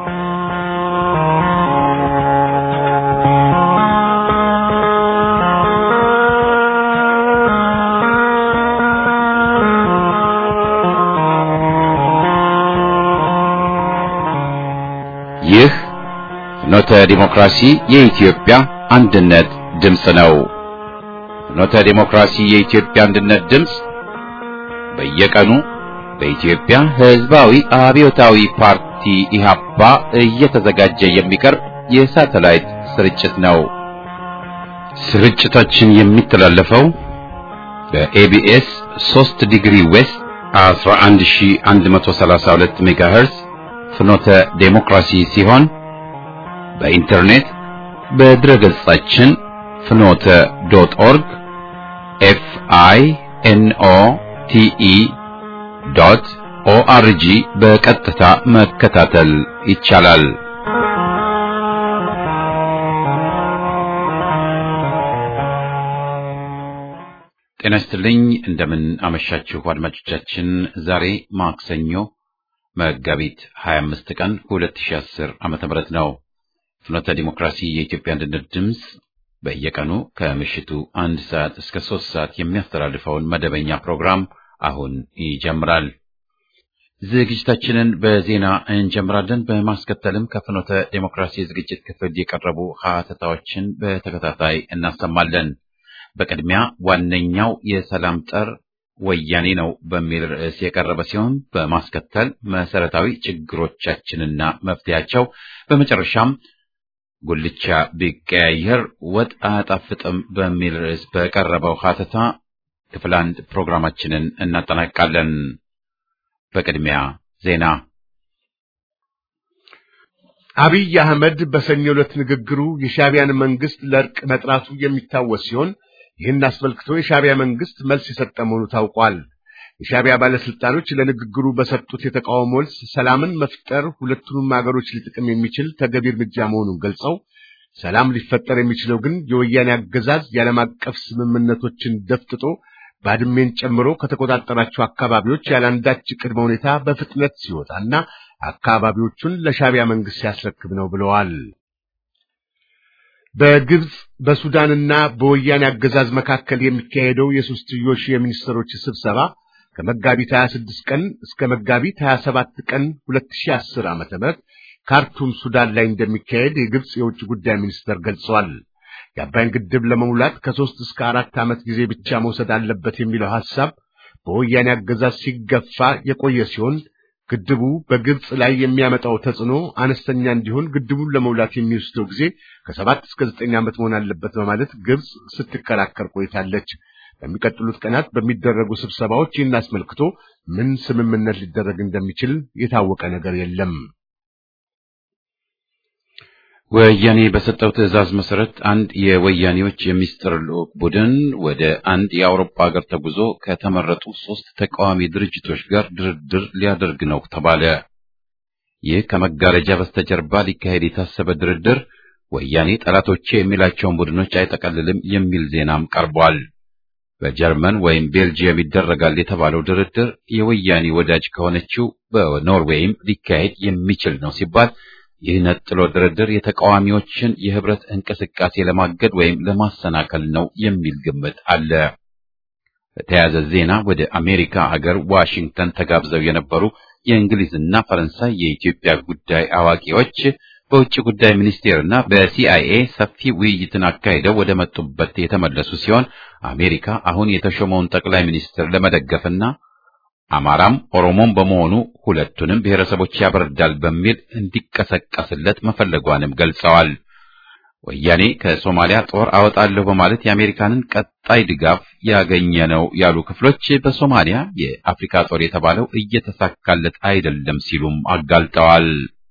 ይህ ፍኖተ ዲሞክራሲ የኢትዮጵያ አንድነት ድምፅ ነው። ፍኖተ ዲሞክራሲ የኢትዮጵያ አንድነት ድምፅ በየቀኑ በኢትዮጵያ ሕዝባዊ አብዮታዊ ፓርቲ ኢህአፓ እየተዘጋጀ የሚቀርብ የሳተላይት ስርጭት ነው። ስርጭታችን የሚተላለፈው በኤቢኤስ 3 ዲግሪ ዌስት 11132 ሜጋሄርዝ ፍኖተ ዴሞክራሲ ሲሆን በኢንተርኔት በድረ ገጻችን ፍኖተ ዶት ኦርግ ኤፍ አይ ኤን ኦ ቲ ኢ ዶት ኦአርጂ በቀጥታ መከታተል ይቻላል። ጤና ይስጥልኝ። እንደምን አመሻችሁ አድማጮቻችን። ዛሬ ማክሰኞ መጋቢት 25 ቀን 2010 ዓመተ ምህረት ነው። ፍኖተ ዲሞክራሲ የኢትዮጵያ አንድነት ድምፅ በየቀኑ ከምሽቱ አንድ ሰዓት እስከ ሶስት ሰዓት የሚያስተላልፈውን መደበኛ ፕሮግራም አሁን ይጀምራል። ዝግጅታችንን በዜና እንጀምራለን። በማስከተልም ከፍኖተ ዲሞክራሲ ዝግጅት ክፍል የቀረቡ ሀተታዎችን በተከታታይ እናሰማለን። በቅድሚያ ዋነኛው የሰላም ጠር ወያኔ ነው በሚል ርዕስ የቀረበ ሲሆን በማስከተል መሰረታዊ ችግሮቻችንና መፍትያቸው፣ በመጨረሻም ጉልቻ ቢቀያየር ወጥ አያጣፍጥም በሚል ርዕስ በቀረበው ሀተታ ክፍል አንድ ፕሮግራማችንን እናጠናቃለን። በቅድሚያ ዜና። አብይ አህመድ በሰኞ ዕለት ንግግሩ የሻዕቢያን መንግስት ለእርቅ መጥራቱ የሚታወስ ሲሆን ይህን አስመልክቶ የሻዕቢያ መንግስት መልስ የሰጠ መሆኑ ታውቋል። የሻዕቢያ ባለስልጣኖች ለንግግሩ በሰጡት የተቃውሞ መልስ ሰላምን መፍጠር ሁለቱንም ሀገሮች ሊጥቅም የሚችል ተገቢ እርምጃ መሆኑን ገልጸው ሰላም ሊፈጠር የሚችለው ግን የወያኔ አገዛዝ የዓለም አቀፍ ስምምነቶችን ደፍጥጦ ባድሜን ጨምሮ ከተቆጣጠራቸው አካባቢዎች ያለአንዳች ቅድመ ሁኔታ በፍጥነት ሲወጣና አካባቢዎቹን ለሻዕቢያ መንግስት ሲያስረክብ ነው ብለዋል። በግብጽ በሱዳንና በወያኔ አገዛዝ መካከል የሚካሄደው የሶስትዮሽ የሚኒስትሮች ስብሰባ ከመጋቢት 26 ቀን እስከ መጋቢት 27 ቀን 2010 ዓ.ም ካርቱም ሱዳን ላይ እንደሚካሄድ የግብጽ የውጭ ጉዳይ ሚኒስተር ገልጸዋል። የአባይን ግድብ ለመሙላት ከሶስት እስከ አራት ዓመት ጊዜ ብቻ መውሰድ አለበት የሚለው ሐሳብ በወያኔ አገዛዝ ሲገፋ የቆየ ሲሆን ግድቡ በግብጽ ላይ የሚያመጣው ተጽዕኖ አነስተኛ እንዲሆን ግድቡን ለመውላት የሚወስደው ጊዜ ከሰባት እስከ ዘጠኝ ዓመት መሆን አለበት በማለት ግብጽ ስትከራከር ቆይታለች። በሚቀጥሉት ቀናት በሚደረጉ ስብሰባዎች ይህን አስመልክቶ ምን ስምምነት ሊደረግ እንደሚችል የታወቀ ነገር የለም። ወያኔ በሰጠው ትዕዛዝ መሰረት አንድ የወያኔዎች የሚስጥር ልዑክ ቡድን ወደ አንድ የአውሮፓ ሀገር ተጉዞ ከተመረጡ ሶስት ተቃዋሚ ድርጅቶች ጋር ድርድር ሊያደርግ ነው ተባለ። ይህ ከመጋረጃ በስተጀርባ ሊካሄድ የታሰበ ድርድር ወያኔ ጠላቶቼ የሚላቸውን ቡድኖች አይጠቀልልም የሚል ዜናም ቀርቧል። በጀርመን ወይም ቤልጂየም ይደረጋል የተባለው ድርድር የወያኔ ወዳጅ ከሆነችው በኖርዌይም ሊካሄድ የሚችል ነው ሲባል ይህ ነጥሎ ድርድር የተቃዋሚዎችን የህብረት እንቅስቃሴ ለማገድ ወይም ለማሰናከል ነው የሚል ግምት አለ። በተያያዘ ዜና ወደ አሜሪካ አገር ዋሽንግተን ተጋብዘው የነበሩ የእንግሊዝና ፈረንሳይ የኢትዮጵያ ጉዳይ አዋቂዎች በውጭ ጉዳይ ሚኒስቴርና በሲአይኤ ሰፊ ውይይትን አካሂደው ወደ መጡበት የተመለሱ ሲሆን አሜሪካ አሁን የተሾመውን ጠቅላይ ሚኒስትር ለመደገፍና አማራም ኦሮሞም በመሆኑ ሁለቱንም ብሔረሰቦች ያበርዳል በሚል እንዲቀሰቀስለት መፈለጓንም ገልጸዋል። ወያኔ ከሶማሊያ ጦር አወጣለሁ በማለት የአሜሪካንን ቀጣይ ድጋፍ ያገኘ ነው ያሉ ክፍሎች በሶማሊያ የአፍሪካ ጦር የተባለው እየተሳካለት አይደለም ሲሉም አጋልጠዋል።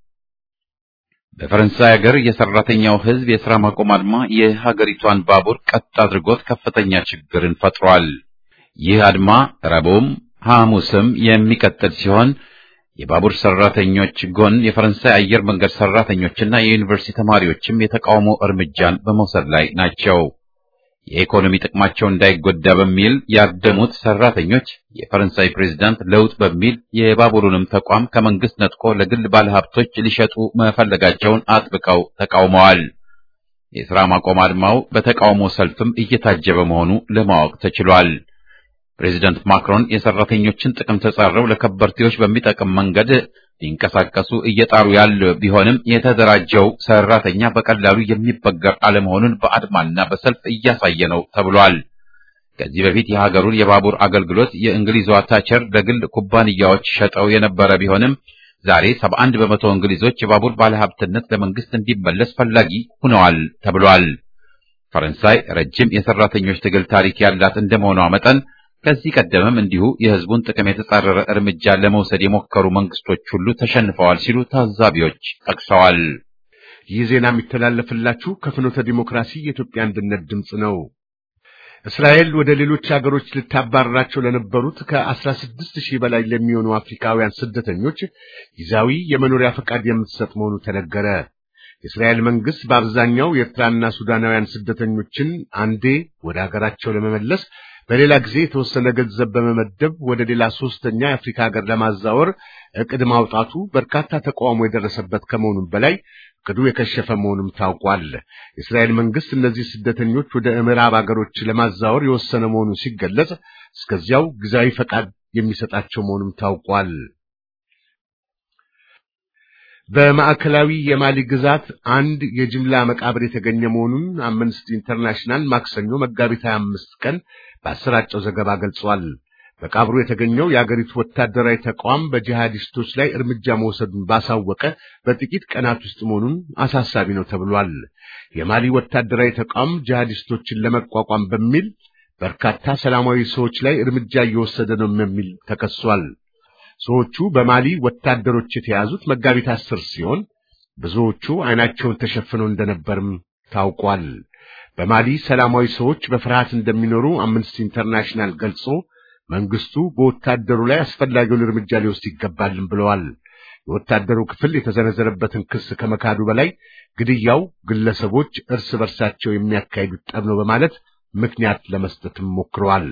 በፈረንሳይ ሀገር የሰራተኛው ሕዝብ የሥራ ማቆም አድማ የሀገሪቷን ባቡር ቀጥ አድርጎት ከፍተኛ ችግርን ፈጥሯል። ይህ አድማ ረቡዕም ሐሙስም የሚቀጥል ሲሆን የባቡር ሰራተኞች ጎን የፈረንሳይ አየር መንገድ ሰራተኞችና የዩኒቨርሲቲ ተማሪዎችም የተቃውሞ እርምጃን በመውሰድ ላይ ናቸው። የኢኮኖሚ ጥቅማቸው እንዳይጎዳ በሚል ያደሙት ሰራተኞች የፈረንሳይ ፕሬዝዳንት ለውጥ በሚል የባቡሩንም ተቋም ከመንግስት ነጥቆ ለግል ባለሀብቶች ሊሸጡ መፈለጋቸውን አጥብቀው ተቃውመዋል። የሥራ ማቆም አድማው በተቃውሞ ሰልፍም እየታጀበ መሆኑ ለማወቅ ተችሏል። ፕሬዚደንት ማክሮን የሰራተኞችን ጥቅም ተጻረው ለከበርቴዎች በሚጠቅም መንገድ ሊንቀሳቀሱ እየጣሩ ያለ ቢሆንም የተደራጀው ሰራተኛ በቀላሉ የሚበገር አለመሆኑን በአድማና በሰልፍ እያሳየ ነው ተብሏል። ከዚህ በፊት የሀገሩን የባቡር አገልግሎት የእንግሊዟ ታቸር ለግል ኩባንያዎች ሸጠው የነበረ ቢሆንም ዛሬ 71 በመቶ እንግሊዞች የባቡር ባለሀብትነት ለመንግስት እንዲመለስ ፈላጊ ሆነዋል ተብሏል። ፈረንሳይ ረጅም የሰራተኞች ትግል ታሪክ ያላት እንደመሆኗ መጠን ከዚህ ቀደምም እንዲሁ የሕዝቡን ጥቅም የተጻረረ እርምጃ ለመውሰድ የሞከሩ መንግስቶች ሁሉ ተሸንፈዋል ሲሉ ታዛቢዎች ጠቅሰዋል። ይህ ዜና የሚተላለፍላችሁ ከፍኖተ ዲሞክራሲ የኢትዮጵያ አንድነት ድምፅ ነው። እስራኤል ወደ ሌሎች ሀገሮች ልታባረራቸው ለነበሩት ከአስራ ስድስት ሺህ በላይ ለሚሆኑ አፍሪካውያን ስደተኞች ጊዜያዊ የመኖሪያ ፈቃድ የምትሰጥ መሆኑ ተነገረ። የእስራኤል መንግስት በአብዛኛው የኤርትራና ሱዳናውያን ስደተኞችን አንዴ ወደ ሀገራቸው ለመመለስ በሌላ ጊዜ የተወሰነ ገንዘብ በመመደብ ወደ ሌላ ሶስተኛ የአፍሪካ ሀገር ለማዛወር እቅድ ማውጣቱ በርካታ ተቃውሞ የደረሰበት ከመሆኑም በላይ እቅዱ የከሸፈ መሆኑም ታውቋል። የእስራኤል መንግስት እነዚህ ስደተኞች ወደ ምዕራብ ሀገሮች ለማዛወር የወሰነ መሆኑ ሲገለጽ፣ እስከዚያው ጊዜያዊ ፈቃድ የሚሰጣቸው መሆኑም ታውቋል። በማዕከላዊ የማሊ ግዛት አንድ የጅምላ መቃብር የተገኘ መሆኑን አምነስቲ ኢንተርናሽናል ማክሰኞ መጋቢት 25 ቀን ባሰራጨው ዘገባ ገልጿል። መቃብሩ የተገኘው የአገሪቱ ወታደራዊ ተቋም በጂሃዲስቶች ላይ እርምጃ መውሰዱን ባሳወቀ በጥቂት ቀናት ውስጥ መሆኑን አሳሳቢ ነው ተብሏል። የማሊ ወታደራዊ ተቋም ጂሃዲስቶችን ለመቋቋም በሚል በርካታ ሰላማዊ ሰዎች ላይ እርምጃ እየወሰደ ነው የሚል ተከሷል። ሰዎቹ በማሊ ወታደሮች የተያዙት መጋቢት አስር ሲሆን ብዙዎቹ ዓይናቸውን ተሸፍነው እንደነበርም ታውቋል። በማሊ ሰላማዊ ሰዎች በፍርሃት እንደሚኖሩ አምነስቲ ኢንተርናሽናል ገልጾ መንግስቱ በወታደሩ ላይ አስፈላጊውን እርምጃ ሊወስድ ይገባልም ብለዋል። የወታደሩ ክፍል የተዘነዘረበትን ክስ ከመካዱ በላይ ግድያው ግለሰቦች እርስ በርሳቸው የሚያካሂዱት ጠብ ነው በማለት ምክንያት ለመስጠትም ሞክረዋል።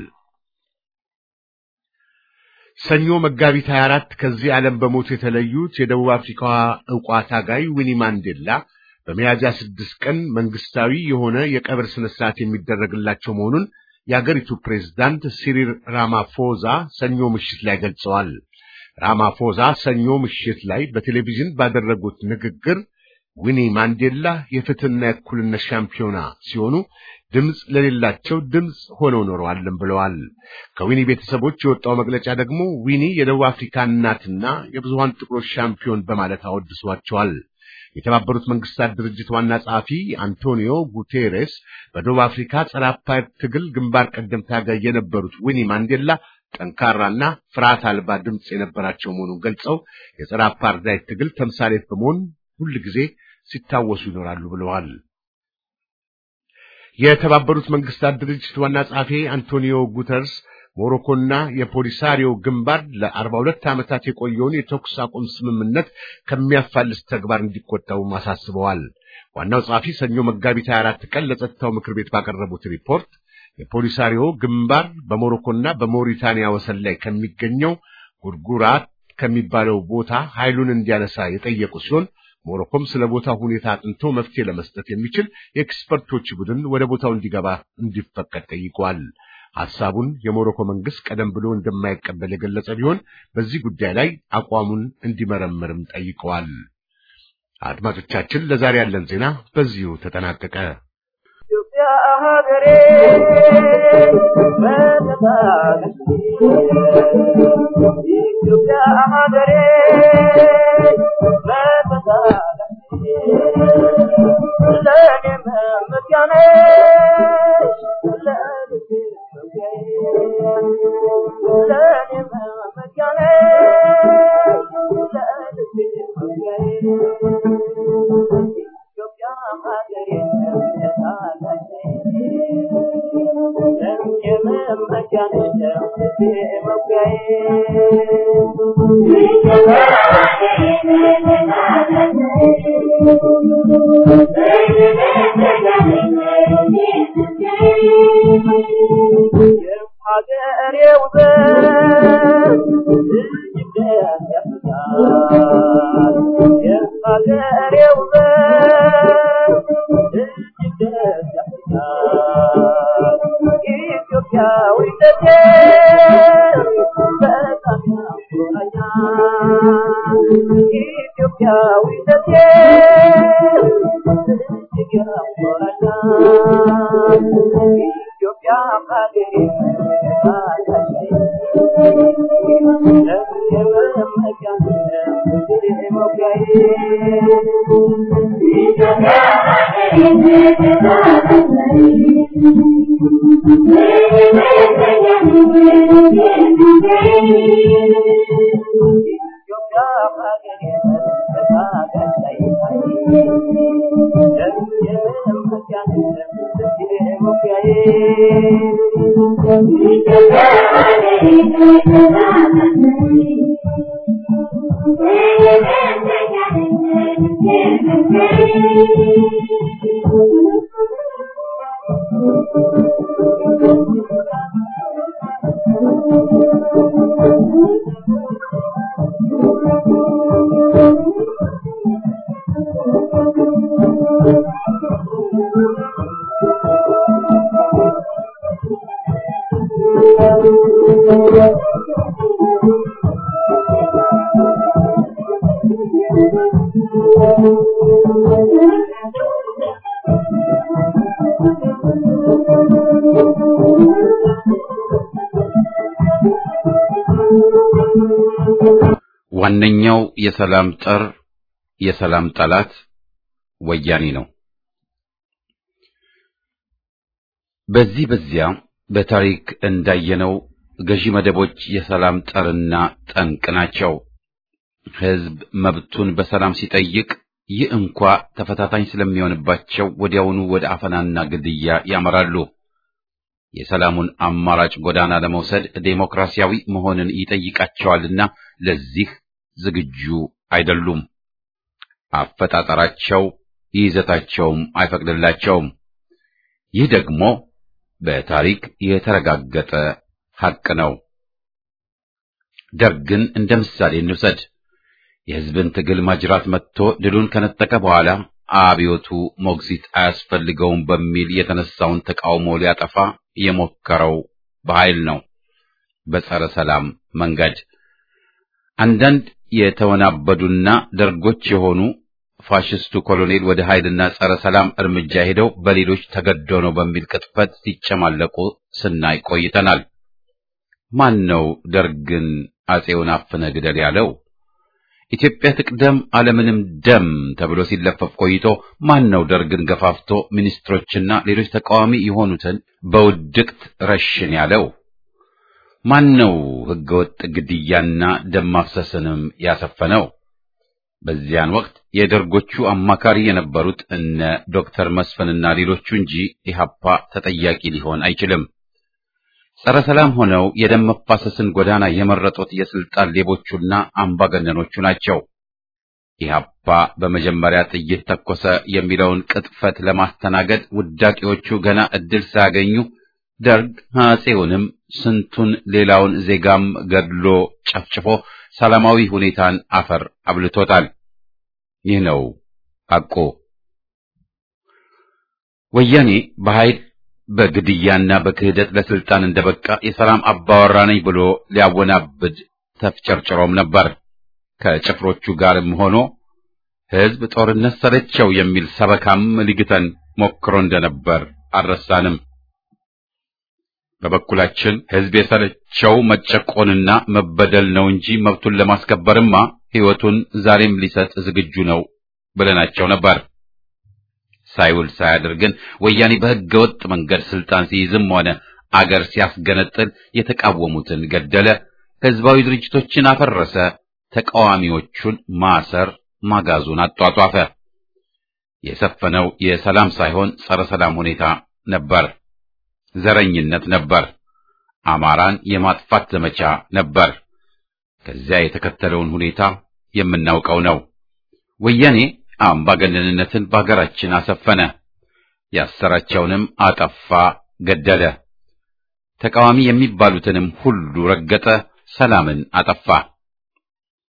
ሰኞ መጋቢት 24 ከዚህ ዓለም በሞት የተለዩት የደቡብ አፍሪካዋ ዕውቋ ታጋይ ዊኒ ማንዴላ በሚያዝያ ስድስት ቀን መንግስታዊ የሆነ የቀብር ስነ ስርዓት የሚደረግላቸው መሆኑን የአገሪቱ ፕሬዝዳንት ሲሪል ራማፎዛ ሰኞ ምሽት ላይ ገልጸዋል። ራማፎዛ ሰኞ ምሽት ላይ በቴሌቪዥን ባደረጉት ንግግር ዊኒ ማንዴላ የፍትህና የእኩልነት ሻምፒዮና ሲሆኑ ድምፅ ለሌላቸው ድምፅ ሆነው ኖረዋልም ብለዋል። ከዊኒ ቤተሰቦች የወጣው መግለጫ ደግሞ ዊኒ የደቡብ አፍሪካ እናትና የብዙሃን ጥቁሮች ሻምፒዮን በማለት አወድሷቸዋል። የተባበሩት መንግስታት ድርጅት ዋና ጸሐፊ አንቶኒዮ ጉቴሬስ በደቡብ አፍሪካ ጸረ አፓርታይድ ትግል ግንባር ቀደም ታጋይ የነበሩት ዊኒ ማንዴላ ጠንካራና ፍርሃት አልባ ድምፅ የነበራቸው መሆኑን ገልጸው የጸረ አፓርታይድ ትግል ተምሳሌት በመሆን ሁል ጊዜ ሲታወሱ ይኖራሉ ብለዋል። የተባበሩት መንግስታት ድርጅት ዋና ጸሐፊ አንቶኒዮ ጉተርስ ሞሮኮና የፖሊሳሪዮ ግንባር ለአርባ ሁለት ዓመታት የቆየውን የተኩስ አቁም ስምምነት ከሚያፋልስ ተግባር እንዲቆጠቡ አሳስበዋል። ዋናው ጸሐፊ ሰኞ መጋቢት 24 ቀን ለጸጥታው ምክር ቤት ባቀረቡት ሪፖርት የፖሊሳሪዮ ግንባር በሞሮኮና በሞሪታንያ ወሰን ላይ ከሚገኘው ጉርጉራት ከሚባለው ቦታ ኃይሉን እንዲያነሳ የጠየቁ ሲሆን ሞሮኮም ስለ ቦታው ሁኔታ አጥንቶ መፍትሄ ለመስጠት የሚችል የኤክስፐርቶች ቡድን ወደ ቦታው እንዲገባ እንዲፈቀድ ጠይቋል። ሐሳቡን የሞሮኮ መንግስት ቀደም ብሎ እንደማይቀበል የገለጸ ቢሆን በዚህ ጉዳይ ላይ አቋሙን እንዲመረምርም ጠይቀዋል። አድማጮቻችን፣ ለዛሬ ያለን ዜና በዚሁ ተጠናቀቀ። Thank you. ዋነኛው የሰላም ጠር የሰላም ጠላት ወያኔ ነው። በዚህ በዚያ በታሪክ እንዳየነው ገዢ መደቦች የሰላም ጠርና ጠንቅ ናቸው። ሕዝብ መብቱን በሰላም ሲጠይቅ ይህ እንኳ ተፈታታኝ ስለሚሆንባቸው ወዲያውኑ ወደ አፈናና ግድያ ያመራሉ። የሰላሙን አማራጭ ጎዳና ለመውሰድ ዴሞክራሲያዊ መሆንን ይጠይቃቸዋልና ለዚህ ዝግጁ አይደሉም። አፈጣጠራቸው ይዘታቸውም አይፈቅድላቸውም። ይህ ደግሞ በታሪክ የተረጋገጠ ሐቅ ነው። ደርግን እንደ ምሳሌ እንውሰድ። የሕዝብን ትግል ማጅራት መጥቶ ድሉን ከነጠቀ በኋላ አብዮቱ ሞግዚት አያስፈልገውም በሚል የተነሳውን ተቃውሞ ሊያጠፋ የሞከረው በኃይል ነው፣ በጸረ ሰላም መንገድ። አንዳንድ የተወናበዱና ደርጎች የሆኑ ፋሽስቱ ኮሎኔል ወደ ኃይልና ጸረ ሰላም እርምጃ ሄደው በሌሎች ተገዶ ነው በሚል ቅጥፈት ሲጨማለቁ ስናይ ቆይተናል። ማን ነው ደርግን አጼውን አፍነ ግደል ያለው? ኢትዮጵያ ትቅደም አለምንም ደም ተብሎ ሲለፈፍ ቆይቶ ማን ነው ደርግን ገፋፍቶ ሚኒስትሮችና ሌሎች ተቃዋሚ የሆኑትን በውድቅት ረሽን ያለው? ማን ነው ሕገወጥ ግድያና ደም ማፍሰስንም ያሰፈነው? በዚያን ወቅት የደርጎቹ አማካሪ የነበሩት እነ ዶክተር መስፍንና ሌሎቹ እንጂ ኢህአፓ ተጠያቂ ሊሆን አይችልም። ጸረ ሰላም ሆነው የደም መፋሰስን ጎዳና የመረጡት የስልጣን ሌቦቹና አምባገነኖቹ ናቸው። ኢህአፓ በመጀመሪያ ጥይት ተኮሰ የሚለውን ቅጥፈት ለማስተናገድ ውዳቂዎቹ ገና እድል ሳያገኙ ደርግ አጼውንም ስንቱን ሌላውን ዜጋም ገድሎ ጨፍጭፎ ሰላማዊ ሁኔታን አፈር አብልቶታል። ይህ ነው ሐቁ። ወያኔ በኃይል በግድያና በክህደት ለስልጣን እንደበቃ የሰላም አባወራ ነኝ ብሎ ሊያወናብድ ተፍጨርጭሮም ነበር። ከጭፍሮቹ ጋርም ሆኖ ሕዝብ ጦርነት ሰለቸው የሚል ሰበካም ሊግተን ሞክሮ እንደነበር አልረሳንም። በበኩላችን ሕዝብ የሰለቸው መጨቆንና መበደል ነው እንጂ መብቱን ለማስከበርማ ሕይወቱን ዛሬም ሊሰጥ ዝግጁ ነው ብለናቸው ነበር። ሳይውል ሳያድር ግን ወያኔ በሕገ ወጥ መንገድ ስልጣን ሲይዝም ሆነ አገር ሲያስገነጥል የተቃወሙትን ገደለ፣ ሕዝባዊ ድርጅቶችን አፈረሰ፣ ተቃዋሚዎቹን ማሰር ማጋዙን አጧጧፈ። የሰፈነው የሰላም ሳይሆን ጸረ ሰላም ሁኔታ ነበር። ዘረኝነት ነበር። አማራን የማጥፋት ዘመቻ ነበር። ከዚያ የተከተለውን ሁኔታ የምናውቀው ነው። ወያኔ አምባገነንነትን በአገራችን አሰፈነ። ያሰራቸውንም አጠፋ፣ ገደለ። ተቃዋሚ የሚባሉትንም ሁሉ ረገጠ፣ ሰላምን አጠፋ።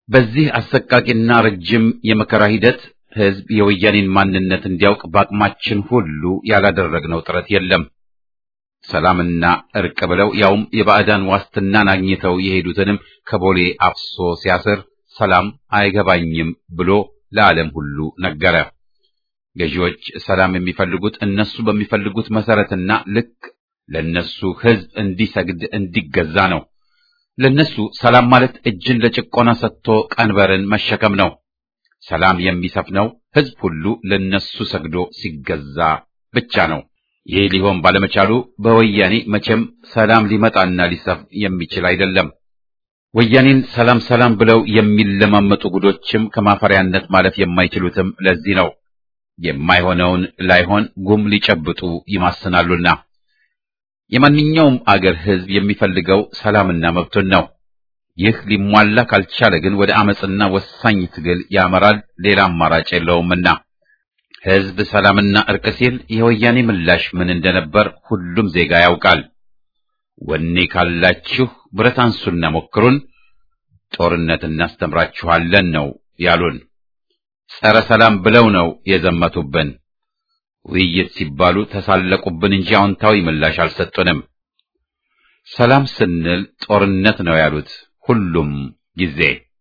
በዚህ አሰቃቂና ረጅም የመከራ ሂደት ሕዝብ የወያኔን ማንነት እንዲያውቅ በአቅማችን ሁሉ ያላደረግነው ጥረት የለም። ሰላምና እርቅ ብለው ያውም የባዕዳን ዋስትናን አግኝተው የሄዱትንም ከቦሌ አፍሶ ሲያስር ሰላም አይገባኝም ብሎ ለዓለም ሁሉ ነገረ። ገዢዎች ሰላም የሚፈልጉት እነሱ በሚፈልጉት መሰረትና ልክ ለነሱ ሕዝብ እንዲሰግድ እንዲገዛ ነው። ለነሱ ሰላም ማለት እጅን ለጭቆና ሰጥቶ ቀንበርን መሸከም ነው። ሰላም የሚሰፍነው ሕዝብ ሁሉ ለነሱ ሰግዶ ሲገዛ ብቻ ነው። ይህ ሊሆን ባለመቻሉ በወያኔ መቼም ሰላም ሊመጣና ሊሰፍን የሚችል አይደለም። ወያኔን ሰላም ሰላም ብለው የሚለማመጡ ጉዶችም ከማፈሪያነት ማለፍ የማይችሉትም ለዚህ ነው። የማይሆነውን ላይሆን ጉም ሊጨብጡ ይማስናሉና። የማንኛውም አገር ሕዝብ የሚፈልገው ሰላምና መብቱን ነው። ይህ ሊሟላ ካልቻለ ግን ወደ አመፅና ወሳኝ ትግል ያመራል። ሌላ አማራጭ የለውምና ሕዝብ ሰላምና እርቅ ሲል የወያኔ ምላሽ ምን እንደነበር ሁሉም ዜጋ ያውቃል። ወኔ ካላችሁ ብረት አንሱና ሞክሩን፣ ጦርነት እናስተምራችኋለን ነው ያሉን። ጸረ ሰላም ብለው ነው የዘመቱብን። ውይይት ሲባሉ ተሳለቁብን እንጂ አዎንታዊ ምላሽ አልሰጡንም። ሰላም ስንል ጦርነት ነው ያሉት ሁሉም ጊዜ።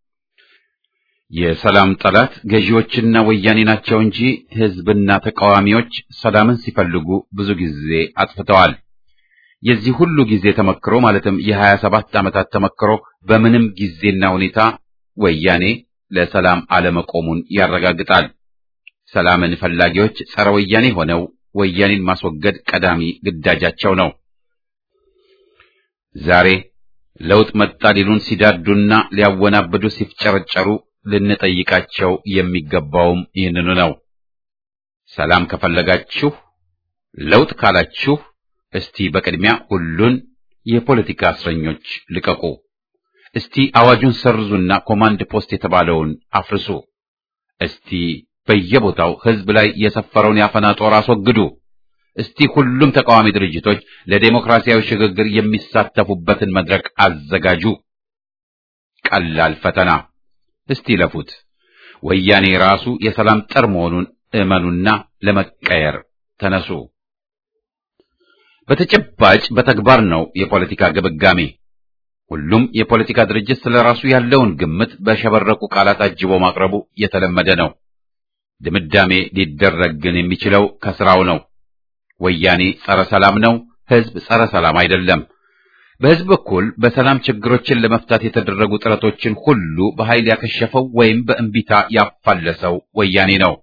የሰላም ጠላት ገዢዎችና ወያኔ ናቸው እንጂ ሕዝብና ተቃዋሚዎች ሰላምን ሲፈልጉ ብዙ ጊዜ አጥፍተዋል። የዚህ ሁሉ ጊዜ ተመክሮ ማለትም የሀያ ሰባት ዓመታት ተመክሮ በምንም ጊዜና ሁኔታ ወያኔ ለሰላም አለመቆሙን ያረጋግጣል። ሰላምን ፈላጊዎች ጸረ ወያኔ ሆነው ወያኔን ማስወገድ ቀዳሚ ግዳጃቸው ነው። ዛሬ ለውጥ መጣ ሊሉን ሲዳዱና ሊያወናብዱ ሲፍጨረጨሩ ልንጠይቃቸው የሚገባውም ይህንኑ ነው። ሰላም ከፈለጋችሁ፣ ለውጥ ካላችሁ እስቲ በቅድሚያ ሁሉን የፖለቲካ እስረኞች ልቀቁ። እስቲ አዋጁን ሰርዙና ኮማንድ ፖስት የተባለውን አፍርሱ። እስቲ በየቦታው ሕዝብ ላይ የሰፈረውን ያፈና ጦር አስወግዱ። እስቲ ሁሉም ተቃዋሚ ድርጅቶች ለዴሞክራሲያዊ ሽግግር የሚሳተፉበትን መድረክ አዘጋጁ። ቀላል ፈተና፣ እስቲ ለፉት። ወያኔ ራሱ የሰላም ጠር መሆኑን እመኑና ለመቀየር ተነሱ። በተጨባጭ በተግባር ነው የፖለቲካ ግብጋሜ። ሁሉም የፖለቲካ ድርጅት ስለ ራሱ ያለውን ግምት በሸበረቁ ቃላት አጅቦ ማቅረቡ የተለመደ ነው። ድምዳሜ ሊደረግ ግን የሚችለው ከስራው ነው። ወያኔ ጸረ ሰላም ነው፣ ሕዝብ ጸረ ሰላም አይደለም። በሕዝብ በኩል በሰላም ችግሮችን ለመፍታት የተደረጉ ጥረቶችን ሁሉ በኃይል ያከሸፈው ወይም በእንቢታ ያፋለሰው ወያኔ ነው።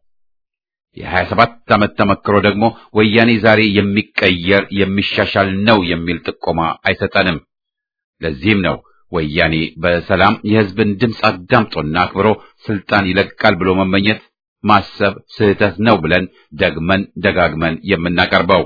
የሀያ ሰባት ዓመት ተመክሮ ደግሞ ወያኔ ዛሬ የሚቀየር የሚሻሻል ነው የሚል ጥቆማ አይሰጠንም። ለዚህም ነው ወያኔ በሰላም የሕዝብን ድምፅ አዳምጦና አክብሮ ስልጣን ይለቃል ብሎ መመኘት ማሰብ ስህተት ነው ብለን ደግመን ደጋግመን የምናቀርበው።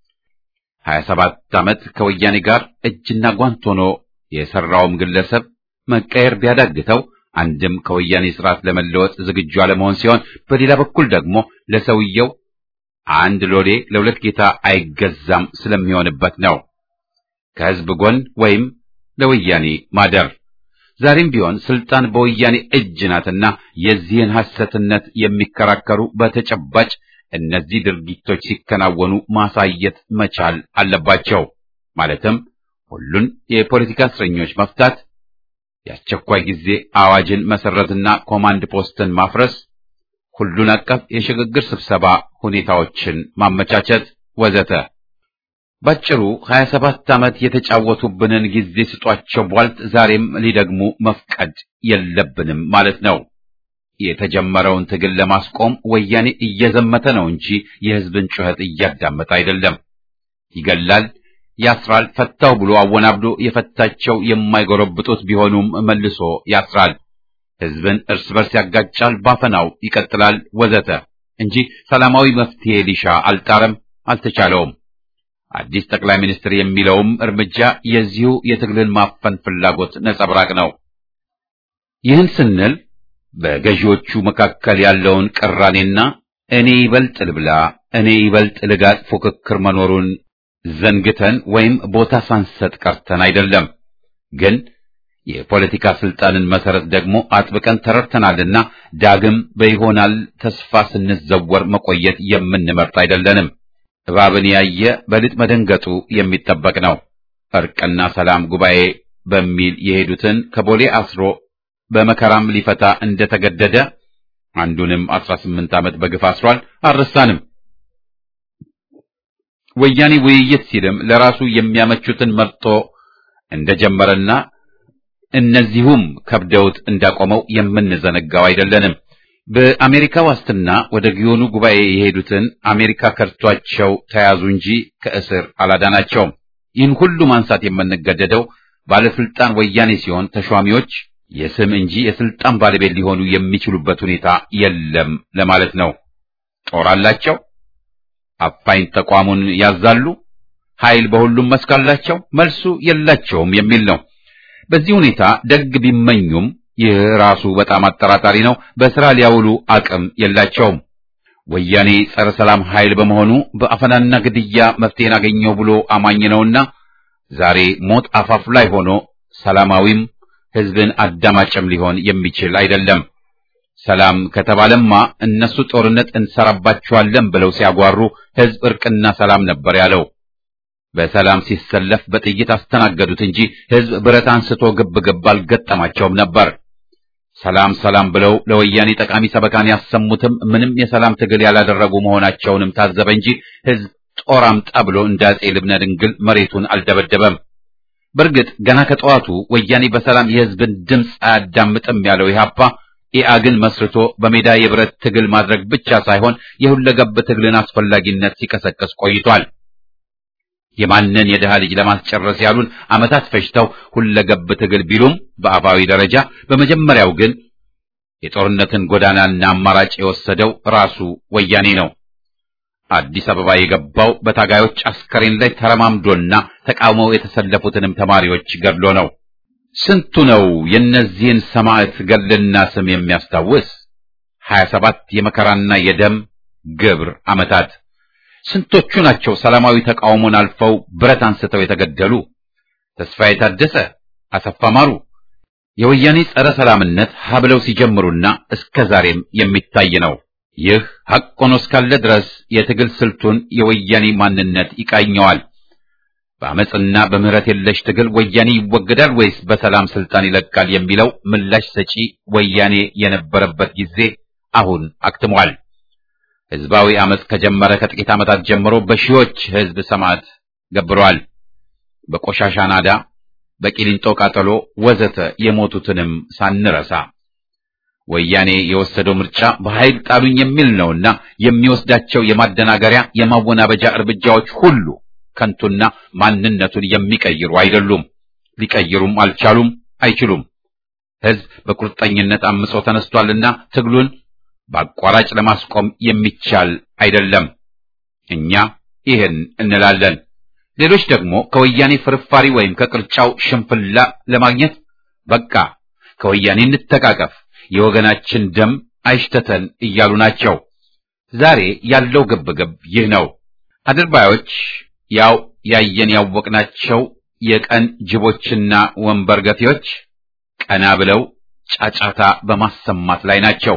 ሀያ ሰባት ዓመት ከወያኔ ጋር እጅና ጓንት ሆኖ የሰራውም ግለሰብ መቀየር ቢያዳግተው አንድም ከወያኔ ስርዓት ለመለወጥ ዝግጁ አለመሆን ሲሆን፣ በሌላ በኩል ደግሞ ለሰውየው አንድ ሎሌ ለሁለት ጌታ አይገዛም ስለሚሆንበት ነው። ከሕዝብ ጎን ወይም ለወያኔ ማደር ዛሬም ቢሆን ስልጣን በወያኔ እጅ ናትና የዚህን ሐሰትነት የሚከራከሩ በተጨባጭ እነዚህ ድርጊቶች ሲከናወኑ ማሳየት መቻል አለባቸው። ማለትም ሁሉን የፖለቲካ እስረኞች መፍታት፣ የአስቸኳይ ጊዜ አዋጅን መሰረትና ኮማንድ ፖስትን ማፍረስ፣ ሁሉን አቀፍ የሽግግር ስብሰባ ሁኔታዎችን ማመቻቸት ወዘተ። ባጭሩ 27 ዓመት የተጫወቱብንን ጊዜ ስጧቸው ቧልት ዛሬም ሊደግሙ መፍቀድ የለብንም ማለት ነው። የተጀመረውን ትግል ለማስቆም ወያኔ እየዘመተ ነው እንጂ የሕዝብን ጩኸት እያዳመጠ አይደለም። ይገላል፣ ያስራል፣ ፈታው ብሎ አወናብዶ የፈታቸው የማይጎረብጡት ቢሆኑም መልሶ ያስራል። ሕዝብን እርስ በርስ ያጋጫል፣ ባፈናው ይቀጥላል ወዘተ እንጂ ሰላማዊ መፍትሄ ሊሻ አልጣረም፣ አልተቻለውም። አዲስ ጠቅላይ ሚኒስትር የሚለውም እርምጃ የዚሁ የትግልን ማፈን ፍላጎት ነጸብራቅ ነው። ይህን ስንል በገዢዎቹ መካከል ያለውን ቅራኔና እኔ ይበልጥ ልብላ፣ እኔ ይበልጥ ልጋጥ ፉክክር መኖሩን ዘንግተን ወይም ቦታ ሳንሰጥ ቀርተን አይደለም። ግን የፖለቲካ ስልጣንን መሰረት ደግሞ አጥብቀን ተረድተናልና ዳግም በይሆናል ተስፋ ስንዘወር መቆየት የምንመርጥ አይደለንም። እባብን ያየ በልጥ መደንገጡ የሚጠበቅ ነው። እርቅና ሰላም ጉባኤ በሚል የሄዱትን ከቦሌ አስሮ በመከራም ሊፈታ እንደተገደደ አንዱንም አስራ ስምንት ዓመት በግፍ አስሯል። አልረሳንም። ወያኔ ውይይት ሲልም ለራሱ የሚያመቹትን መርጦ እንደጀመረና እነዚሁም ከብደውት እንዳቆመው የምንዘነጋው አይደለንም። በአሜሪካ ዋስትና ወደ ጊዮኑ ጉባኤ የሄዱትን አሜሪካ ከርቷቸው ተያዙ እንጂ ከእስር አላዳናቸውም። ይህን ሁሉ ማንሳት የምንገደደው ባለስልጣን ወያኔ ሲሆን ተሿሚዎች የስም እንጂ የስልጣን ባለቤት ሊሆኑ የሚችሉበት ሁኔታ የለም ለማለት ነው። ጦር አላቸው፣ አፋኝ ተቋሙን ያዛሉ፣ ኃይል በሁሉም መስክ አላቸው፣ መልሱ የላቸውም የሚል ነው። በዚህ ሁኔታ ደግ ቢመኙም ይህ ራሱ በጣም አጠራጣሪ ነው። በስራ ሊያውሉ አቅም የላቸውም። ወያኔ ጸረ ሰላም ኃይል በመሆኑ በአፈናና ግድያ መፍትሄን አገኘው ብሎ አማኝ ነውና ዛሬ ሞት አፋፍ ላይ ሆኖ ሰላማዊም ህዝብን አዳማጭም ሊሆን የሚችል አይደለም። ሰላም ከተባለማ እነሱ ጦርነት እንሰራባቸዋለን ብለው ሲያጓሩ ህዝብ እርቅና ሰላም ነበር ያለው። በሰላም ሲሰለፍ በጥይት አስተናገዱት እንጂ ህዝብ ብረት አንስቶ ግብ ግብ አልገጠማቸውም ነበር። ሰላም ሰላም ብለው ለወያኔ ጠቃሚ ሰበካን ያሰሙትም ምንም የሰላም ትግል ያላደረጉ መሆናቸውንም ታዘበ እንጂ ህዝብ ጦር አምጣ ብሎ እንደ አፄ ልብነ ድንግል መሬቱን አልደበደበም። በእርግጥ ገና ከጠዋቱ ወያኔ በሰላም የህዝብን ድምፅ አያዳምጥም ያለው ኢህአፓ ኢአግን መስርቶ በሜዳ የብረት ትግል ማድረግ ብቻ ሳይሆን የሁለገብ ትግልን አስፈላጊነት ሲቀሰቅስ ቆይቷል። የማንን የድሃ ልጅ ለማስጨረስ ያሉን ዓመታት ፈጅተው ሁለገብ ትግል ቢሉም በአፋዊ ደረጃ በመጀመሪያው ግን የጦርነትን ጎዳናና አማራጭ የወሰደው ራሱ ወያኔ ነው። አዲስ አበባ የገባው በታጋዮች አስከሬን ላይ ተረማምዶና ተቃውመው የተሰለፉትንም ተማሪዎች ገድሎ ነው። ስንቱ ነው የእነዚህን ሰማዕት ገድልና ስም የሚያስታውስ? ሀያ ሰባት የመከራና የደም ግብር ዓመታት ስንቶቹ ናቸው ሰላማዊ ተቃውሞን አልፈው ብረት አንስተው የተገደሉ? ተስፋዬ ታደሰ፣ አሰፋ ማሩ የወያኔ ጸረ ሰላምነት ሀብለው ሲጀምሩና እስከ ዛሬም የሚታይ ነው። ይህ ሐቅ ሆኖ እስካለ ድረስ የትግል ስልቱን የወያኔ ማንነት ይቃኘዋል። በአመፅና በምህረት የለሽ ትግል ወያኔ ይወገዳል ወይስ በሰላም ስልጣን ይለቃል የሚለው ምላሽ ሰጪ ወያኔ የነበረበት ጊዜ አሁን አክትሟል። ህዝባዊ አመፅ ከጀመረ ከጥቂት ዓመታት ጀምሮ በሺዎች ህዝብ ሰማዕት ገብረዋል። በቆሻሻ ናዳ፣ በቂሊንጦ ቃጠሎ ወዘተ የሞቱትንም ሳንረሳ ወያኔ የወሰደው ምርጫ በኃይል ጣሉኝ የሚል ነውና የሚወስዳቸው የማደናገሪያ የማወናበጃ እርምጃዎች ሁሉ ከንቱና ማንነቱን የሚቀይሩ አይደሉም። ሊቀይሩም አልቻሉም፣ አይችሉም። ህዝብ በቁርጠኝነት አምጾ ተነስቷልና ትግሉን በአቋራጭ ለማስቆም የሚቻል አይደለም። እኛ ይህን እንላለን። ሌሎች ደግሞ ከወያኔ ፍርፋሪ ወይም ከቅርጫው ሽንፍላ ለማግኘት በቃ ከወያኔ እንተቃቀፍ፣ የወገናችን ደም አይሽተተን እያሉ ናቸው። ዛሬ ያለው ግብግብ ይህ ነው። አድርባዮች ያው ያየን ያወቅናቸው የቀን ጅቦችና ወንበር ገፊዎች ቀና ብለው ጫጫታ በማሰማት ላይ ናቸው።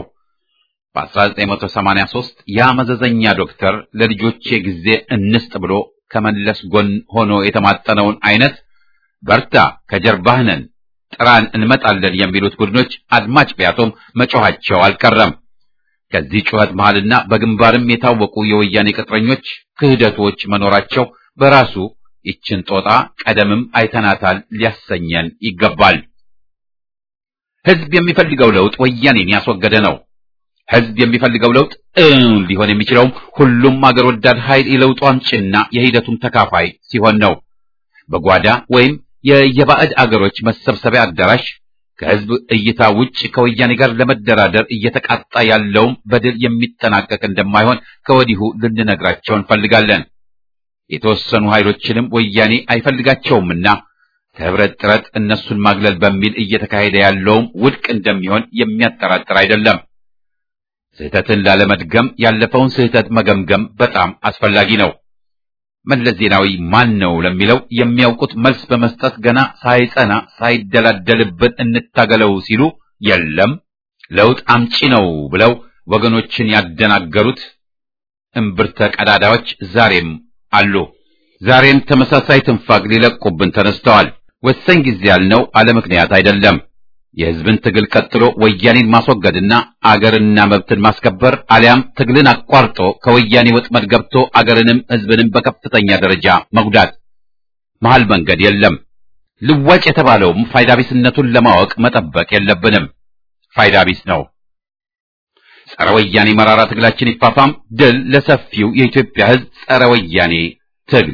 በ1983 ያ መዘዘኛ ዶክተር ለልጆቼ ጊዜ እንስጥ ብሎ ከመለስ ጎን ሆኖ የተማጠነውን አይነት በርታ፣ ከጀርባህ ነን፣ ጥራን፣ እንመጣለን የሚሉት ቡድኖች አድማጭ ቢያጡም መጮኻቸው አልቀረም። ከዚህ ጩኸት መሃልና በግንባርም የታወቁ የወያኔ ቅጥረኞች ክህደቶች መኖራቸው በራሱ ይችን ጦጣ ቀደምም አይተናታል ሊያሰኘን ይገባል። ህዝብ የሚፈልገው ለውጥ ወያኔን ያስወገደ ነው። ህዝብ የሚፈልገው ለውጥ እውን ሊሆን የሚችለውም ሁሉም አገር ወዳድ ኃይል የለውጡ አምጪና የሂደቱም ተካፋይ ሲሆን ነው። በጓዳ ወይም የየባዕድ አገሮች መሰብሰቢያ አዳራሽ ከህዝብ እይታ ውጭ ከወያኔ ጋር ለመደራደር እየተቃጣ ያለውም በድል የሚጠናቀቅ እንደማይሆን ከወዲሁ ልንነግራቸው እንፈልጋለን። የተወሰኑ ኃይሎችንም ወያኔ አይፈልጋቸውምና ከህብረት ጥረት እነሱን ማግለል በሚል እየተካሄደ ያለውም ውድቅ እንደሚሆን የሚያጠራጥር አይደለም። ስህተትን ላለመድገም ያለፈውን ስህተት መገምገም በጣም አስፈላጊ ነው። መለስ ዜናዊ ማን ነው ለሚለው የሚያውቁት መልስ በመስጠት ገና ሳይጸና ሳይደላደልብን እንታገለው ሲሉ የለም ለውጥ አምጪ ነው ብለው ወገኖችን ያደናገሩት እምብርተ ቀዳዳዎች ዛሬም አሉ። ዛሬም ተመሳሳይ ትንፋግ ሊለቁብን ተነስተዋል። ወሳኝ ጊዜ ያልነው አለ ምክንያት አይደለም። የሕዝብን ትግል ቀጥሎ ወያኔን ማስወገድና አገርና መብትን ማስከበር አሊያም ትግልን አቋርጦ ከወያኔ ወጥመድ ገብቶ አገርንም ሕዝብንም በከፍተኛ ደረጃ መጉዳት። መሃል መንገድ የለም። ልዋጭ የተባለውም ፋይዳ ቢስነቱን ለማወቅ መጠበቅ የለብንም። ፋይዳ ቢስ ነው። ጸረ ወያኔ መራራ ትግላችን ይፋፋም። ድል ለሰፊው የኢትዮጵያ ሕዝብ ጸረ ወያኔ ትግል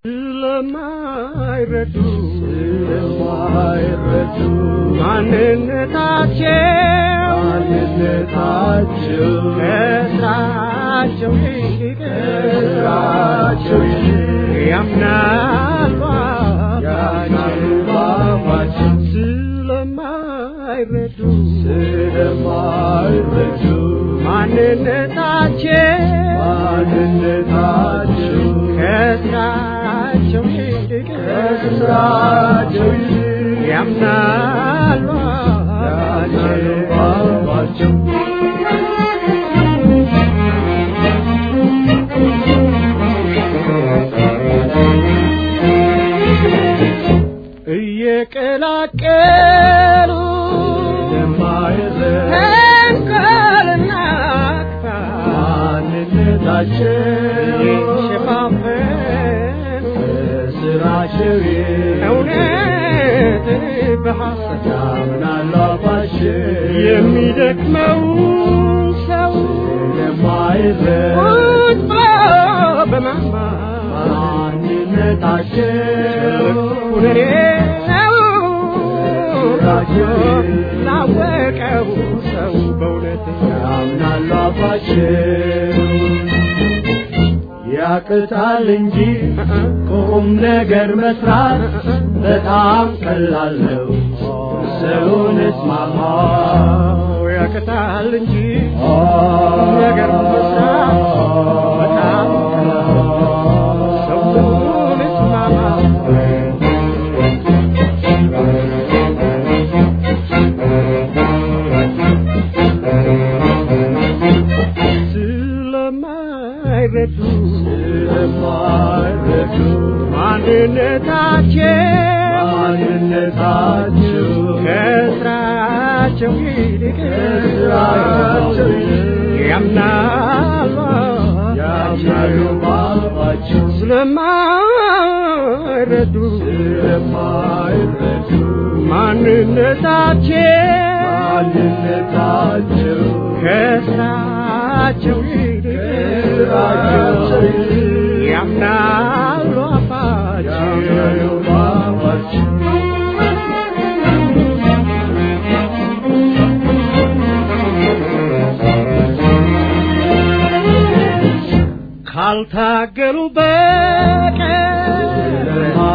ስለማይረዱ ስለማይረዱ ማንነታቸው ማንነታቸው ከስራቸው ይልቅ ከስራቸው ይልቅ ያምናሉ ያምናሉ ባባቸው ስለማይረዱ ስለማይረዱ ማንነታቸው ማንነታቸው ከስራቸው ይልቅ ከስራቸው ይልቅ ያምናሉ ባባቸው እየቀላቀሉ ተንኮልና ክፋት ሸፋፈን ስራቸው እውነትን በሐሰት ያምናሉ አባቸው የሚደክመው ሰው ቁጭ ብሎ በማማር ማንነታቸው ሁነኔ ነው ላወቀው ሰው በእውነት ያምናሉ አባቸው ያቅታል እንጂ ቁም ነገር መስራት በጣም ቀላል ነው። ሰውን እስማማ ያቅታል እንጂ ቁም ነገር መስራት በጣም ቀላል ነው። ሰውን እስማማ ስለማይረዱ ስለማይረዱ ማንነታቸው ማንነታቸው ከስራቸው ይልቅ ከስራቸው ይልቅ ያምናሉ ያምናሉ ባባቸው ስለማይረዱ ስለማይረዱ ማንነታቸው ማንነታቸው ከስራቸው ይልቅ ከስራቸው ይልቅ ያምናሉ አባቸው ካልታገሉ በቀር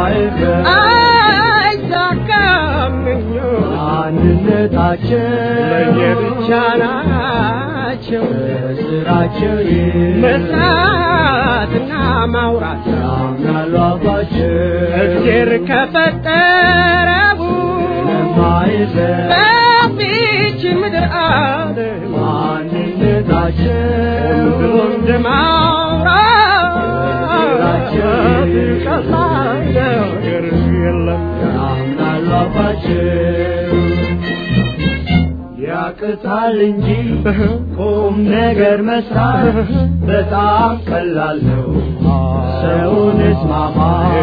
አይሳካም ምኞት አንድነታቸው ለየብቻ ናቸው ስራቸው መስራትና ማውራት ያምናሉ አባቸው እግዜር ከፈጠረቡ በፊች ምድር አለ ማንነታቸው ብሎ እንደማውራት ቀላል ነገር የለም ያምናሉ አባቸው ያቅታል እንጂ ቁም ነገር መስራት በጣም ቀላል ነው። ሰውን እስማማ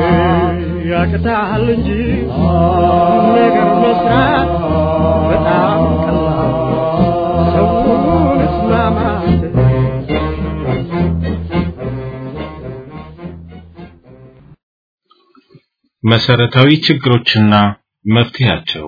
ያቅታል እንጂ ቁም ነገር መስራት በጣም ቀላል ነው። ሰውን እስማማት መሰረታዊ ችግሮችና መፍትሄያቸው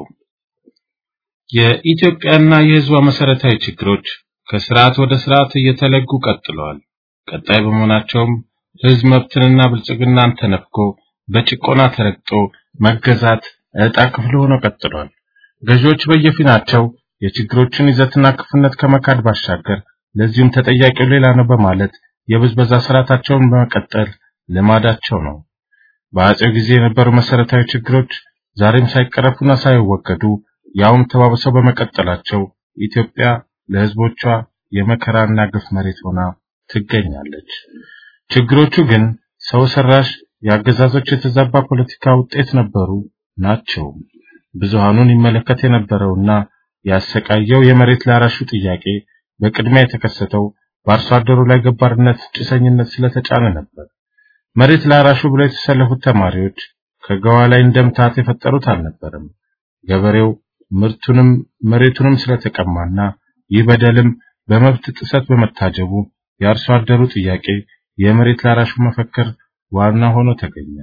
የኢትዮጵያና የሕዝቧ መሰረታዊ ችግሮች ከስርዓት ወደ ስርዓት እየተለጉ ቀጥለዋል። ቀጣይ በመሆናቸውም ሕዝብ መብትንና ብልጽግናን ተነፍጎ በጭቆና ተረግጦ መገዛት ዕጣ ክፍል ሆኖ ቀጥሏል። ገዢዎች በየፊናቸው የችግሮችን ይዘትና ክፉነት ከመካድ ባሻገር ለዚሁም ተጠያቂው ሌላ ነው በማለት የብዝበዛ ስርዓታቸውን በመቀጠል ልማዳቸው ነው። በአጼው ጊዜ የነበሩ መሰረታዊ ችግሮች ዛሬም ሳይቀረፉና ሳይወገዱ ያውም ተባብሰው በመቀጠላቸው ኢትዮጵያ ለሕዝቦቿ የመከራና ግፍ መሬት ሆና ትገኛለች። ችግሮቹ ግን ሰው ሰራሽ የአገዛዞች የተዛባ ፖለቲካ ውጤት ነበሩ ናቸው። ብዙሃኑን ይመለከት የነበረውና ያሰቃየው የመሬት ላራሹ ጥያቄ በቅድሚያ የተከሰተው በአርሶ አደሩ ላይ ገባርነት፣ ጭሰኝነት ስለተጫነ ነበር። መሬት ላራሹ ብለው የተሰለፉት ተማሪዎች ከገዋ ላይ እንደምታት የፈጠሩት አልነበረም። ገበሬው ምርቱንም መሬቱንም ስለተቀማና ይህ በደልም በመብት ጥሰት በመታጀቡ የአርሶ አደሩ ጥያቄ የመሬት ላራሹ መፈክር ዋና ሆኖ ተገኘ።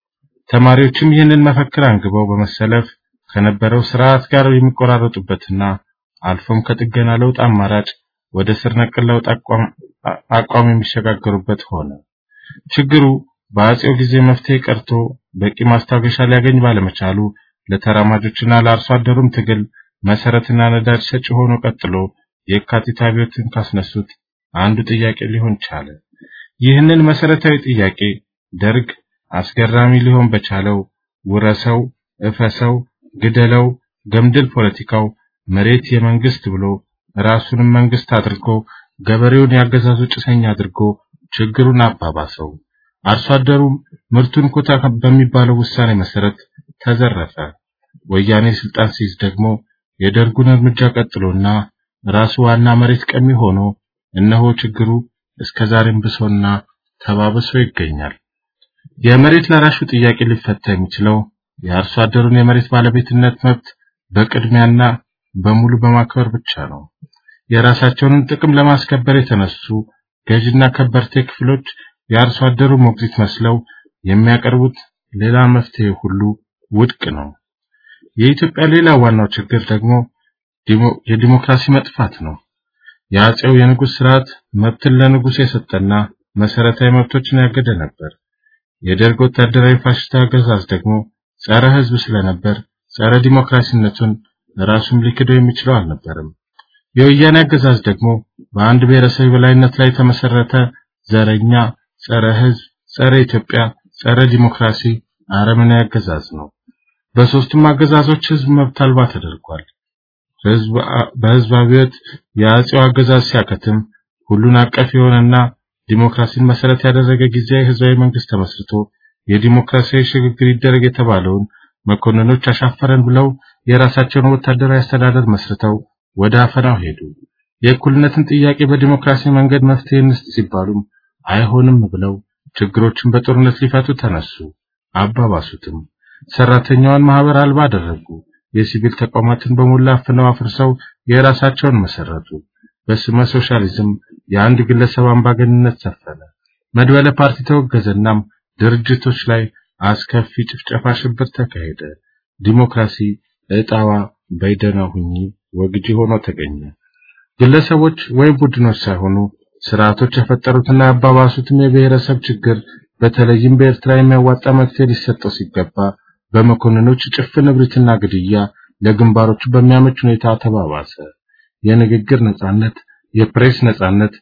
ተማሪዎችም ይህንን መፈክር አንግበው በመሰለፍ ከነበረው ስርዓት ጋር የሚቆራረጡበትና አልፎም ከጥገና ለውጥ አማራጭ ወደ ስር ነቀል ለውጥ አቋም የሚሸጋገሩበት ሆነ። ችግሩ በአጼው ጊዜ መፍትሄ ቀርቶ በቂ ማስታገሻ ሊያገኝ ባለመቻሉ ለተራማጆችና ለአርሶ አደሩም ትግል መሰረትና ነዳጅ ሰጪ ሆኖ ቀጥሎ የካቲት አብዮትን ካስነሱት አንዱ ጥያቄ ሊሆን ቻለ። ይህንን መሰረታዊ ጥያቄ ደርግ አስገራሚ ሊሆን በቻለው ውረሰው፣ እፈሰው፣ ግደለው፣ ገምድል ፖለቲካው መሬት የመንግስት ብሎ ራሱንም መንግስት አድርጎ ገበሬውን ያገዛዙ ጭሰኛ አድርጎ ችግሩን አባባሰው። አርሶ አደሩም ምርቱን ኮታ በሚባለው ውሳኔ መሰረት ተዘረፈ። ወያኔ ስልጣን ሲይዝ ደግሞ የደርጉን እርምጃ ቀጥሎና ራሱ ዋና መሬት ቀሚ ሆኖ እነሆ ችግሩ እስከ ዛሬም ብሶና ተባብሶ ይገኛል። የመሬት ላራሹ ጥያቄ ሊፈታ የሚችለው የአርሶ አደሩን የመሬት ባለቤትነት መብት በቅድሚያና በሙሉ በማክበር ብቻ ነው። የራሳቸውን ጥቅም ለማስከበር የተነሱ ገዥና ከበርቴ ክፍሎች የአርሶ አደሩ ሞግዚት መስለው የሚያቀርቡት ሌላ መፍትሄ ሁሉ ውድቅ ነው። የኢትዮጵያ ሌላ ዋናው ችግር ደግሞ የዲሞክራሲ መጥፋት ነው። የአጼው የንጉሥ ስርዓት መብትን ለንጉሥ የሰጠና መሰረታዊ መብቶችን ያገደ ነበር። የደርግ ወታደራዊ ፋሽስት አገዛዝ ደግሞ ጸረ ሕዝብ ስለነበር ጸረ ዲሞክራሲነቱን ራሱም ሊክደው የሚችለው አልነበረም። የወያኔ አገዛዝ ደግሞ በአንድ ብሔረሰብ በላይነት ላይ የተመሰረተ ዘረኛ፣ ጸረ ሕዝብ፣ ጸረ ኢትዮጵያ፣ ጸረ ዲሞክራሲ አረመኔያዊ አገዛዝ ነው። በሶስቱም አገዛዞች ሕዝብ መብት አልባ ተደርጓል። ሕዝብ በሕዝብ አብዮት የአጼው አገዛዝ ሲያከትም ሁሉን አቀፍ የሆነና ዲሞክራሲን መሰረት ያደረገ ጊዜያዊ ህዝባዊ መንግስት ተመስርቶ የዲሞክራሲያዊ ሽግግር ይደረግ የተባለውን መኮንኖች አሻፈረን ብለው የራሳቸውን ወታደራዊ አስተዳደር መስርተው ወደ አፈናው ሄዱ። የእኩልነትን ጥያቄ በዲሞክራሲ መንገድ መፍትሄ እንስጥ ሲባሉም አይሆንም ብለው ችግሮችን በጦርነት ሊፈቱ ተነሱ። አባባሱትም። ሰራተኛዋን ማህበር አልባ አደረጉ። የሲቪል ተቋማትን በሞላ አፍነው አፍርሰው የራሳቸውን መሰረቱ። በስመ ሶሻሊዝም የአንድ ግለሰብ አምባገንነት ሰፈነ። መድበለ ፓርቲ ተወገዘናም ድርጅቶች ላይ አስከፊ ጭፍጨፋ፣ ሽብር ተካሄደ። ዲሞክራሲ እጣዋ በይደና ሁኚ ወግጂ ሆኖ ተገኘ። ግለሰቦች ወይም ቡድኖች ሳይሆኑ ስርዓቶች የፈጠሩትና ያባባሱትም የብሔረሰብ ችግር በተለይም በኤርትራ የሚያዋጣ መፍትሄ ሊሰጠው ሲገባ በመኮንኖች ጭፍን እብሪትና ግድያ ለግንባሮቹ በሚያመች ሁኔታ ተባባሰ። የንግግር ነጻነት፣ የፕሬስ ነጻነት፣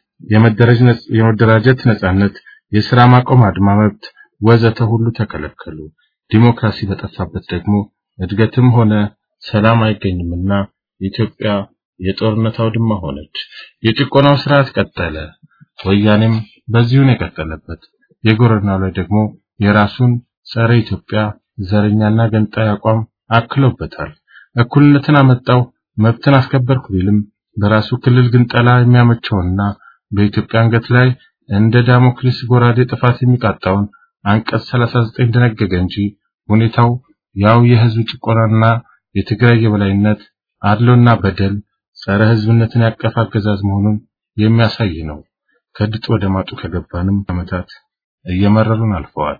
የመደራጀት ነጻነት፣ የሥራ ማቆም አድማ መብት ወዘተ ሁሉ ተከለከሉ። ዲሞክራሲ በጠፋበት ደግሞ እድገትም ሆነ ሰላም አይገኝምና ኢትዮጵያ የጦርነት አውድማ ሆነች። የጭቆናው ስርዓት ቀጠለ። ወያኔም በዚሁን የቀጠለበት የጎረናው ላይ ደግሞ የራሱን ጸረ ኢትዮጵያ ዘረኛና ገንጣይ አቋም አክሎበታል። እኩልነትን አመጣው መብትን አስከበርኩ ቢልም በራሱ ክልል ግን ጠላ የሚያመቸውና በኢትዮጵያ አንገት ላይ እንደ ዳሞክሊስ ጎራዴ ጥፋት የሚቃጣውን አንቀጽ 39 ደነገገ እንጂ ሁኔታው ያው የህዝብ ጭቆናና የትግራይ የበላይነት አድሎና በደል ጸረ ህዝብነትን ያቀፈ አገዛዝ መሆኑን የሚያሳይ ነው። ከድጡ ወደ ማጡ ከገባንም ዓመታት እየመረሩን አልፈዋል።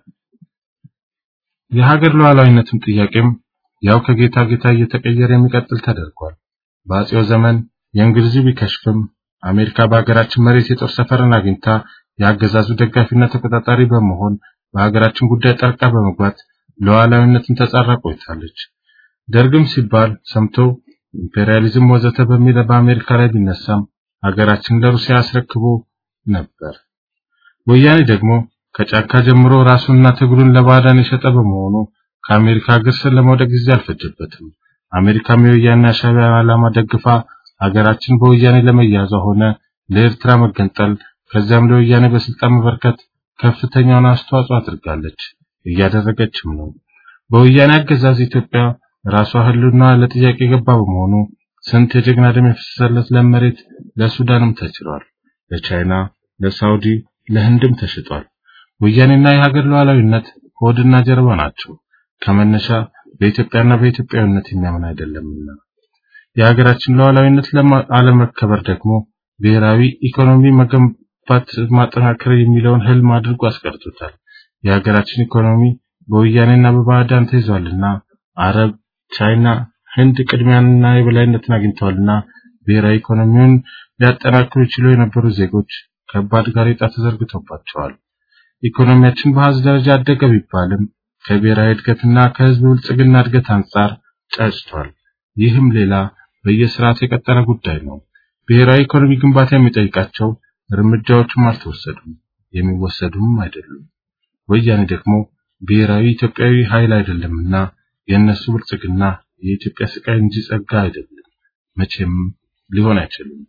የሀገር ሉዓላዊነትም ጥያቄም ያው ከጌታ ጌታ እየተቀየረ የሚቀጥል ተደርጓል። በአጼው ዘመን የእንግሊዙ ቢከሽፍም አሜሪካ በሀገራችን መሬት የጦር ሰፈርን አግኝታ የአገዛዙ ደጋፊና ተቆጣጣሪ በመሆን በሀገራችን ጉዳይ ጠልቃ በመግባት ሉዓላዊነትን ተጻራ ቆይታለች። ደርግም ሲባል ሰምቶ ኢምፔሪያሊዝም ወዘተ በሚል በአሜሪካ ላይ ቢነሳም ሀገራችን ለሩሲያ አስረክቦ ነበር። ወያኔ ደግሞ ከጫካ ጀምሮ ራሱንና ትግሉን ለባዕዳን የሸጠ በመሆኑ ከአሜሪካ እግር ስር ለመውደቅ ጊዜ አልፈጀበትም። አሜሪካም የወያኔ ሻዕቢያ ዓላማ ደግፋ ሀገራችን በወያኔ ለመያዟ ሆነ ለኤርትራ መገንጠል ከዚያም ለወያኔ በስልጣን መበርከት ከፍተኛውን አስተዋጽኦ አድርጋለች፣ እያደረገችም ነው። በወያኔ አገዛዝ ኢትዮጵያ ራሷ ህልውና ለጥያቄ የገባ በመሆኑ ስንት የጀግና ደም የፈሰሰለት ለም መሬት ለሱዳንም ተችሏል፣ ለቻይና፣ ለሳውዲ፣ ለህንድም ተሽጧል። ወያኔና የሀገር ሉዓላዊነት ሆድና ጀርባ ናቸው። ከመነሻ በኢትዮጵያና በኢትዮጵያዊነት የሚያምን አይደለምና የሀገራችን ሉዓላዊነት አለመከበር ደግሞ ብሔራዊ ኢኮኖሚ መገንባት ማጠናከር የሚለውን ህልም አድርጎ አስቀርቶታል። የሀገራችን ኢኮኖሚ በወያኔና በባዕዳን ተይዟልና አረብ፣ ቻይና፣ ህንድ ቅድሚያንና የበላይነትን አግኝተዋልና ብሔራዊ ኢኮኖሚውን ሊያጠናክሩ ይችሉ የነበሩ ዜጎች ከባድ ጋሬጣ ተዘርግቶባቸዋል። ኢኮኖሚያችን በአሃዝ ደረጃ አደገ ቢባልም ከብሔራዊ እድገትና ከህዝብ ብልጽግና እድገት አንጻር ጨጭቷል። ይህም ሌላ በየስርዓቱ የቀጠለ ጉዳይ ነው። ብሔራዊ ኢኮኖሚ ግንባታ የሚጠይቃቸው እርምጃዎችም አልተወሰዱም፣ የሚወሰዱም አይደሉም። ወያኔ ደግሞ ብሔራዊ ኢትዮጵያዊ ኃይል አይደለምና የእነሱ ብልጽግና የኢትዮጵያ ስቃይ እንጂ ጸጋ አይደለም፣ መቼም ሊሆን አይችልም።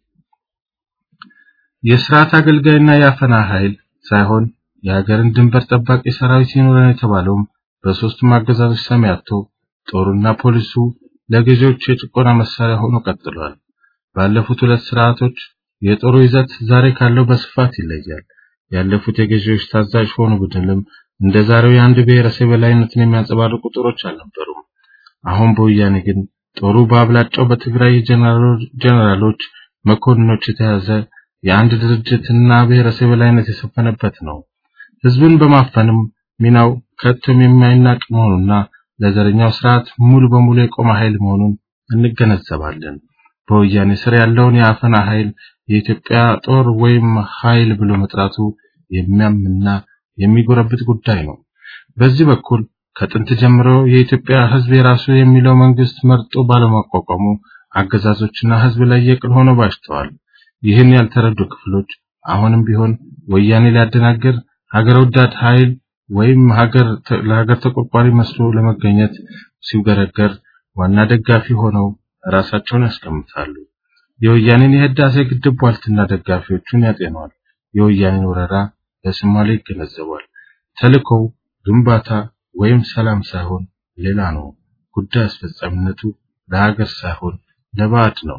የስርዓት አገልጋይና የአፈና ኃይል ሳይሆን የሀገርን ድንበር ጠባቂ ሰራዊት ይኖረን የተባለውም በሶስቱም አገዛዞች ሰሚ አጥቶ ጦሩና ፖሊሱ ለገዢዎች የጭቆና መሳሪያ ሆኖ ቀጥሏል። ባለፉት ሁለት ስርዓቶች የጦሩ ይዘት ዛሬ ካለው በስፋት ይለያል። ያለፉት የገዢዎች ታዛዥ ሆኑ ቡድንም እንደ ዛሬው የአንድ ብሔረሰብ የበላይነትን የሚያንጸባርቁ ጦሮች አልነበሩም። አሁን በወያኔ ግን ጦሩ በአብላጫው በትግራይ ጀነራሎች፣ መኮንኖች የተያዘ የአንድ ድርጅትና ብሔረሰብ የበላይነት የሰፈነበት ነው። ህዝብን በማፈንም ሚናው ከቶም የማይናቅ መሆኑና ለዘረኛው ስርዓት ሙሉ በሙሉ የቆመ ኃይል መሆኑን እንገነዘባለን። በወያኔ ስር ያለውን የአፈና ኃይል የኢትዮጵያ ጦር ወይም ኃይል ብሎ መጥራቱ የሚያምና የሚጎረብት ጉዳይ ነው። በዚህ በኩል ከጥንት ጀምሮ የኢትዮጵያ ህዝብ የራሱ የሚለው መንግስት መርጦ ባለማቋቋሙ አገዛዞችና ህዝብ ላይ የቅል ሆነው ባሽተዋል። ይህን ያልተረዱ ክፍሎች አሁንም ቢሆን ወያኔ ሊያደናግር ሀገር ወዳድ ኃይል ወይም ሀገር ለሀገር ተቆርቋሪ መስሎ ለመገኘት ሲውገረገር ዋና ደጋፊ ሆነው ራሳቸውን ያስቀምጣሉ። የወያኔን የህዳሴ ግድብ ቧልትና ደጋፊዎቹን ያጤኗል። የወያኔን ወረራ በሶማሌ ይገነዘባል። ተልእኮው ግንባታ ወይም ሰላም ሳይሆን ሌላ ነው። ጉዳይ አስፈጻሚነቱ ለሀገር ሳይሆን ለባዕድ ነው።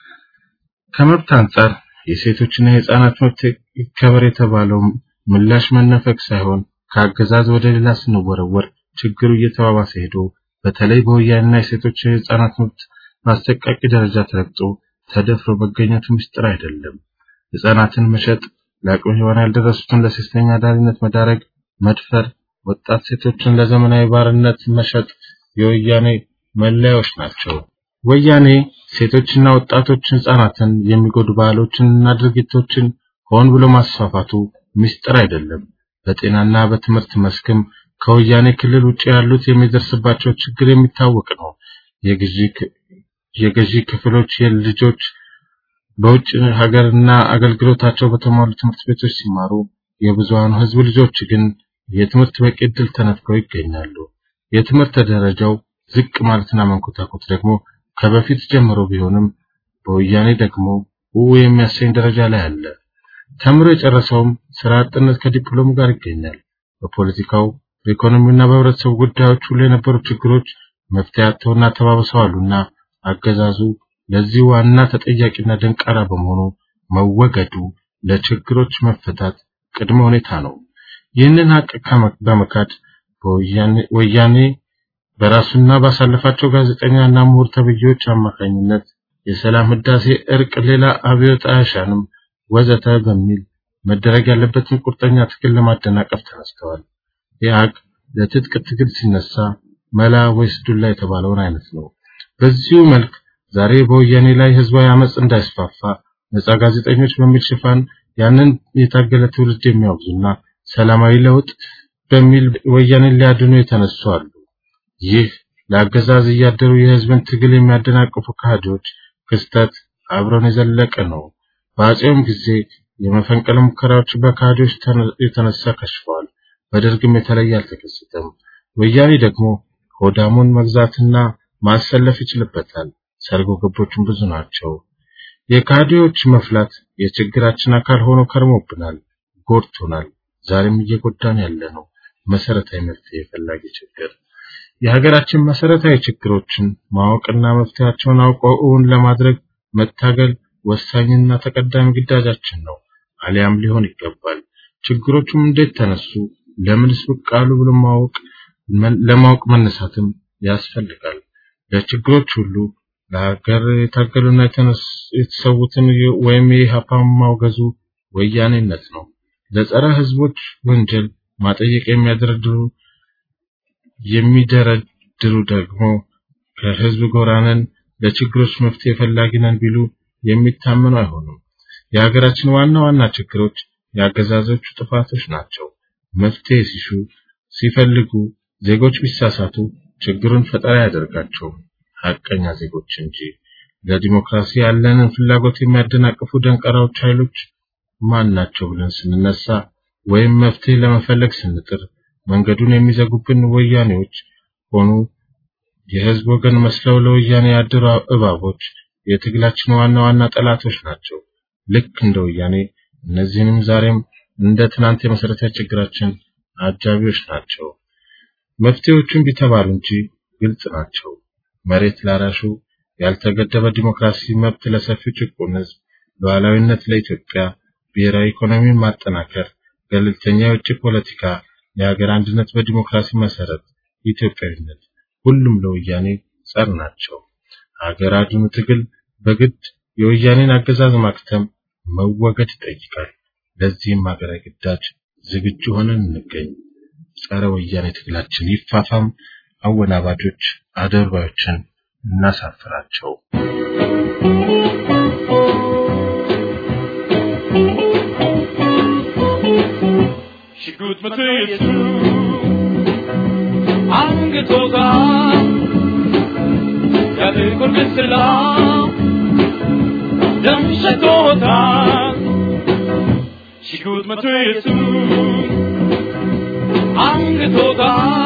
ከመብት አንጻር የሴቶችና የህፃናት መብት ይከበር የተባለው ምላሽ መነፈቅ ሳይሆን ከአገዛዝ ወደ ሌላ ስንወረወር ችግሩ እየተባባሰ ሄዶ በተለይ በወያኔና የሴቶች የህፃናት መብት በአሰቃቂ ደረጃ ተረግጦ ተደፍሮ መገኘቱ ምስጢር አይደለም። ህፃናትን መሸጥ፣ ለአቅመ ሔዋን ያልደረሱትን ለሴተኛ አዳሪነት መዳረግ፣ መድፈር፣ ወጣት ሴቶችን ለዘመናዊ ባርነት መሸጥ የወያኔ መለያዎች ናቸው። ወያኔ ሴቶችና ወጣቶች ህፃናትን የሚጎዱ ባህሎችንና ድርጊቶችን ሆን ብሎ ማስፋፋቱ ምስጢር አይደለም። በጤናና በትምህርት መስክም ከወያኔ ክልል ውጭ ያሉት የሚደርስባቸው ችግር የሚታወቅ ነው። የገዢ ክፍሎች የልጆች በውጭ ሀገርና አገልግሎታቸው በተሟሉ ትምህርት ቤቶች ሲማሩ፣ የብዙሃኑ ህዝብ ልጆች ግን የትምህርት በቂ ዕድል ተነፍገው ይገኛሉ። የትምህርት ደረጃው ዝቅ ማለትና መንኮታኮት ደግሞ ከበፊት ጀምሮ ቢሆንም በወያኔ ደግሞ ው የሚያሰኝ ደረጃ ላይ አለ። ተምሮ የጨረሰውም ስራ አጥነት ከዲፕሎም ጋር ይገኛል። በፖለቲካው በኢኮኖሚውና በህብረተሰቡ ጉዳዮች ሁሉ የነበሩ ችግሮች መፍትሄ አጥተውና ተባብሰዋሉና አገዛዙ ለዚህ ዋና ተጠያቂና ደንቃራ በመሆኑ መወገዱ ለችግሮች መፈታት ቅድመ ሁኔታ ነው። ይህንን ሀቅ በመካድ ወያኔ በራሱና ባሳለፋቸው ጋዜጠኛና ምሁር ተብዬዎች አማካኝነት የሰላም ህዳሴ፣ እርቅ፣ ሌላ አብዮት አያሻንም ወዘተ በሚል መደረግ ያለበትን ቁርጠኛ ትግል ለማደናቀፍ ተነስተዋል። ኢህአግ ለትጥቅ ትግል ሲነሳ መላ ወይስ ዱላ የተባለውን አይነት ነው። በዚሁ መልክ ዛሬ በወያኔ ላይ ህዝባዊ አመጽ እንዳይስፋፋ ነጻ ጋዜጠኞች በሚል ሽፋን ያንን የታገለ ትውልድ የሚያወግዙና ሰላማዊ ለውጥ በሚል ወያኔን ሊያድኑ የተነሱ አሉ። ይህ ለአገዛዝ እያደሩ የህዝብን ትግል የሚያደናቅፉ ካህዶች ክስተት አብረን የዘለቀ ነው። በአጼውም ጊዜ የመፈንቅለ ሙከራዎች በካህዶች የተነሳ ከሽፈዋል። በደርግም የተለየ አልተከሰተም። ወያኔ ደግሞ ሆዳሙን መግዛትና ማሰለፍ ይችልበታል። ሰርጎ ገቦቹም ብዙ ናቸው። የካድሬዎች መፍላት የችግራችን አካል ሆኖ ከርሞብናል፣ ጎድቶናል። ዛሬም እየጎዳን ያለ ነው። መሰረታዊ መፍትሄ ፈላጊ ችግር የሀገራችን መሰረታዊ ችግሮችን ማወቅና መፍትሄያቸውን አውቀው እውን ለማድረግ መታገል ወሳኝና ተቀዳሚ ግዳጃችን ነው። አሊያም ሊሆን ይገባል። ችግሮቹም እንዴት ተነሱ፣ ለምንስ ብቅ አሉ ብሎ ማወቅ ለማወቅ መነሳትም ያስፈልጋል። ለችግሮች ሁሉ ለሀገር የታገሉና የተሰዉትን ወይም የኢህአፓ ማውገዙ ወያኔነት ነው። ለጸረ ህዝቦች ወንጀል ማጠየቅ የሚያደረድሩ የሚደረድሩ ደግሞ ከህዝብ ጎራነን ለችግሮች መፍትሄ ፈላጊ ነን ቢሉ የሚታመኑ አይሆኑም። የሀገራችን ዋና ዋና ችግሮች የአገዛዞቹ ጥፋቶች ናቸው። መፍትሄ ሲሹ ሲፈልጉ ዜጎች ቢሳሳቱ ችግሩን ፈጠራ ያደርጋቸው ሀቀኛ ዜጎች እንጂ ለዲሞክራሲ ያለንን ፍላጎት የሚያደናቅፉ ደንቀራዎች ኃይሎች ማን ናቸው ብለን ስንነሳ ወይም መፍትሄ ለመፈለግ ስንጥር መንገዱን የሚዘጉብን ወያኔዎች ሆኑ የህዝብ ወገን መስለው ለወያኔ ያደሩ እባቦች የትግላችን ዋና ዋና ጠላቶች ናቸው። ልክ እንደ ወያኔ እነዚህንም ዛሬም እንደ ትናንት የመሰረታዊ ችግራችን አጃቢዎች ናቸው። መፍትሄዎቹን ቢተባሉ እንጂ ግልጽ ናቸው። መሬት ላራሹ፣ ያልተገደበ ዲሞክራሲ መብት ለሰፊው ጭቁን ህዝብ፣ ሉዓላዊነት ለኢትዮጵያ፣ ብሔራዊ ኢኮኖሚን ማጠናከር፣ ገለልተኛ የውጭ ፖለቲካ፣ የሀገር አንድነት በዲሞክራሲ መሰረት፣ ኢትዮጵያዊነት፣ ሁሉም ለወያኔ ጸር ናቸው። ሀገር አድኑ ትግል በግድ የወያኔን አገዛዝ ማክተም መወገድ ይጠይቃል። ለዚህም ሀገራዊ ግዳጅ ዝግጁ ሆነን እንገኝ። ጸረ ወያኔ ትግላችን ይፋፋም። አወናባጆች አደርባዮችን እናሳፍራቸው። ሽጉጥ መትየቱ አንግቶታ ያጥቁር ግስላ ደም ሸቶታ ሽጉጥ መትየቱ አንግቶታ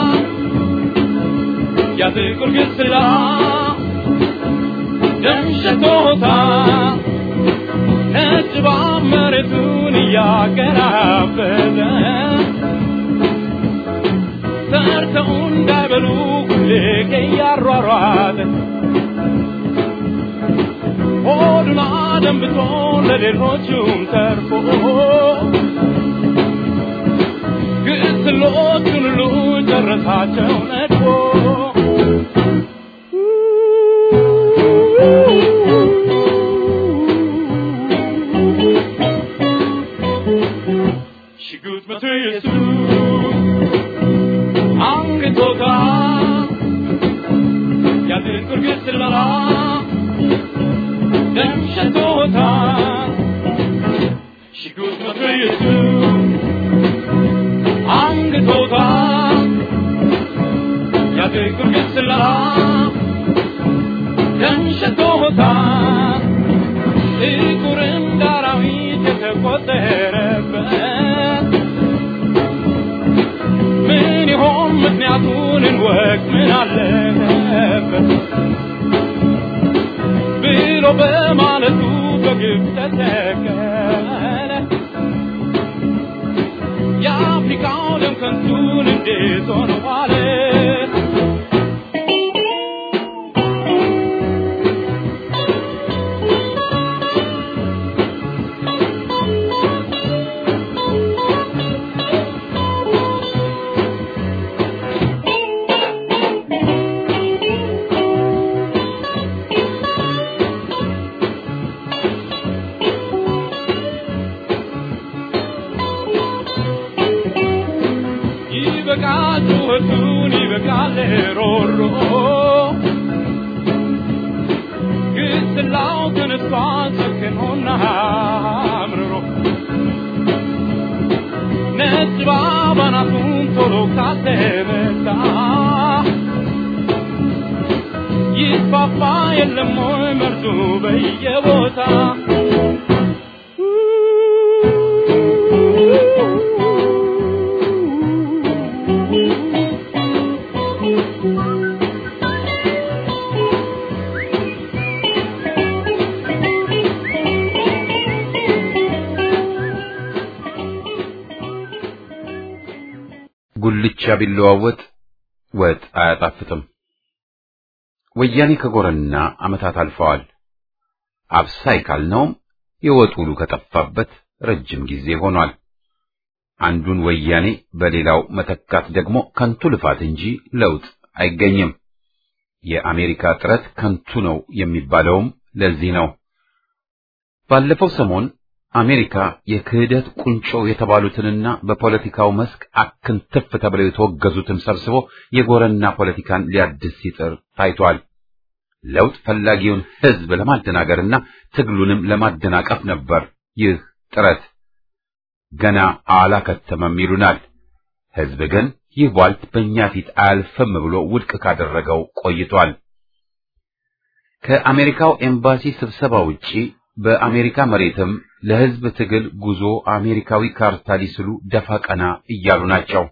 ያጥቁር ግስላ ደም ሸቶታ ነጭ መሬቱን እያገራበዘ ሰርተው እንዳይበሉ ሁሌ እያሯሯጠ ሆዱን አደንብቶ ለሌሎቹም ተርፎ ግስሎቹን ሁሉ ጨረሳቸው ነድፎ ሽጉጥ መትየሱ አንግቶታ ያጥቁር ግስላ ደም ሸቶታ ሽጉጥ መትየሱ አንግቶታ ያጥቁር ግስላ ደም ሸቶታ ጥቁር እንደ አራዊት የተቆጠረበት ምን ይሆን ምክንያቱን እንወቅ ምን አለበት ብሎ በማለቱ በግብ ተተከለ የአፍሪካው ደም ከንቱን እንዴት ሆነ ዋለ ይበቃል ጩኸቱን ይበቃል ሮሮ ግስላው ተነስቷል ሰክኖና አምርሮ ነጭ ባባናቱን ቶሎ ካተመታ ይስፋፋ የለም ወይ መርዙ በየቦታ ጉልቻ ቢለዋወጥ ወጥ አያጣፍጥም። ወያኔ ከጎረና ዓመታት አልፈዋል። አብሳይ ካልነውም የወጥ ውሉ ከጠፋበት ረጅም ጊዜ ሆኗል። አንዱን ወያኔ በሌላው መተካት ደግሞ ከንቱ ልፋት እንጂ ለውጥ አይገኝም። የአሜሪካ ጥረት ከንቱ ነው የሚባለውም ለዚህ ነው። ባለፈው ሰሞን አሜሪካ የክህደት ቁንጮ የተባሉትንና በፖለቲካው መስክ አክንትፍ ተብለው የተወገዙትን ሰብስቦ የጎረና ፖለቲካን ሊያድስ ሲጥር ታይቷል። ለውጥ ፈላጊውን ሕዝብ ለማደናገርና ትግሉንም ለማደናቀፍ ነበር ይህ ጥረት። ገና አላከተመም ይሉናል። ሕዝብ ግን ይህ ቧልት በእኛ ፊት አያልፍም ብሎ ውድቅ ካደረገው ቆይቷል። ከአሜሪካው ኤምባሲ ስብሰባ ውጪ በአሜሪካ መሬትም ለሕዝብ ትግል ጉዞ አሜሪካዊ ካርታ ሊስሉ ደፋ ቀና እያሉ ናቸው።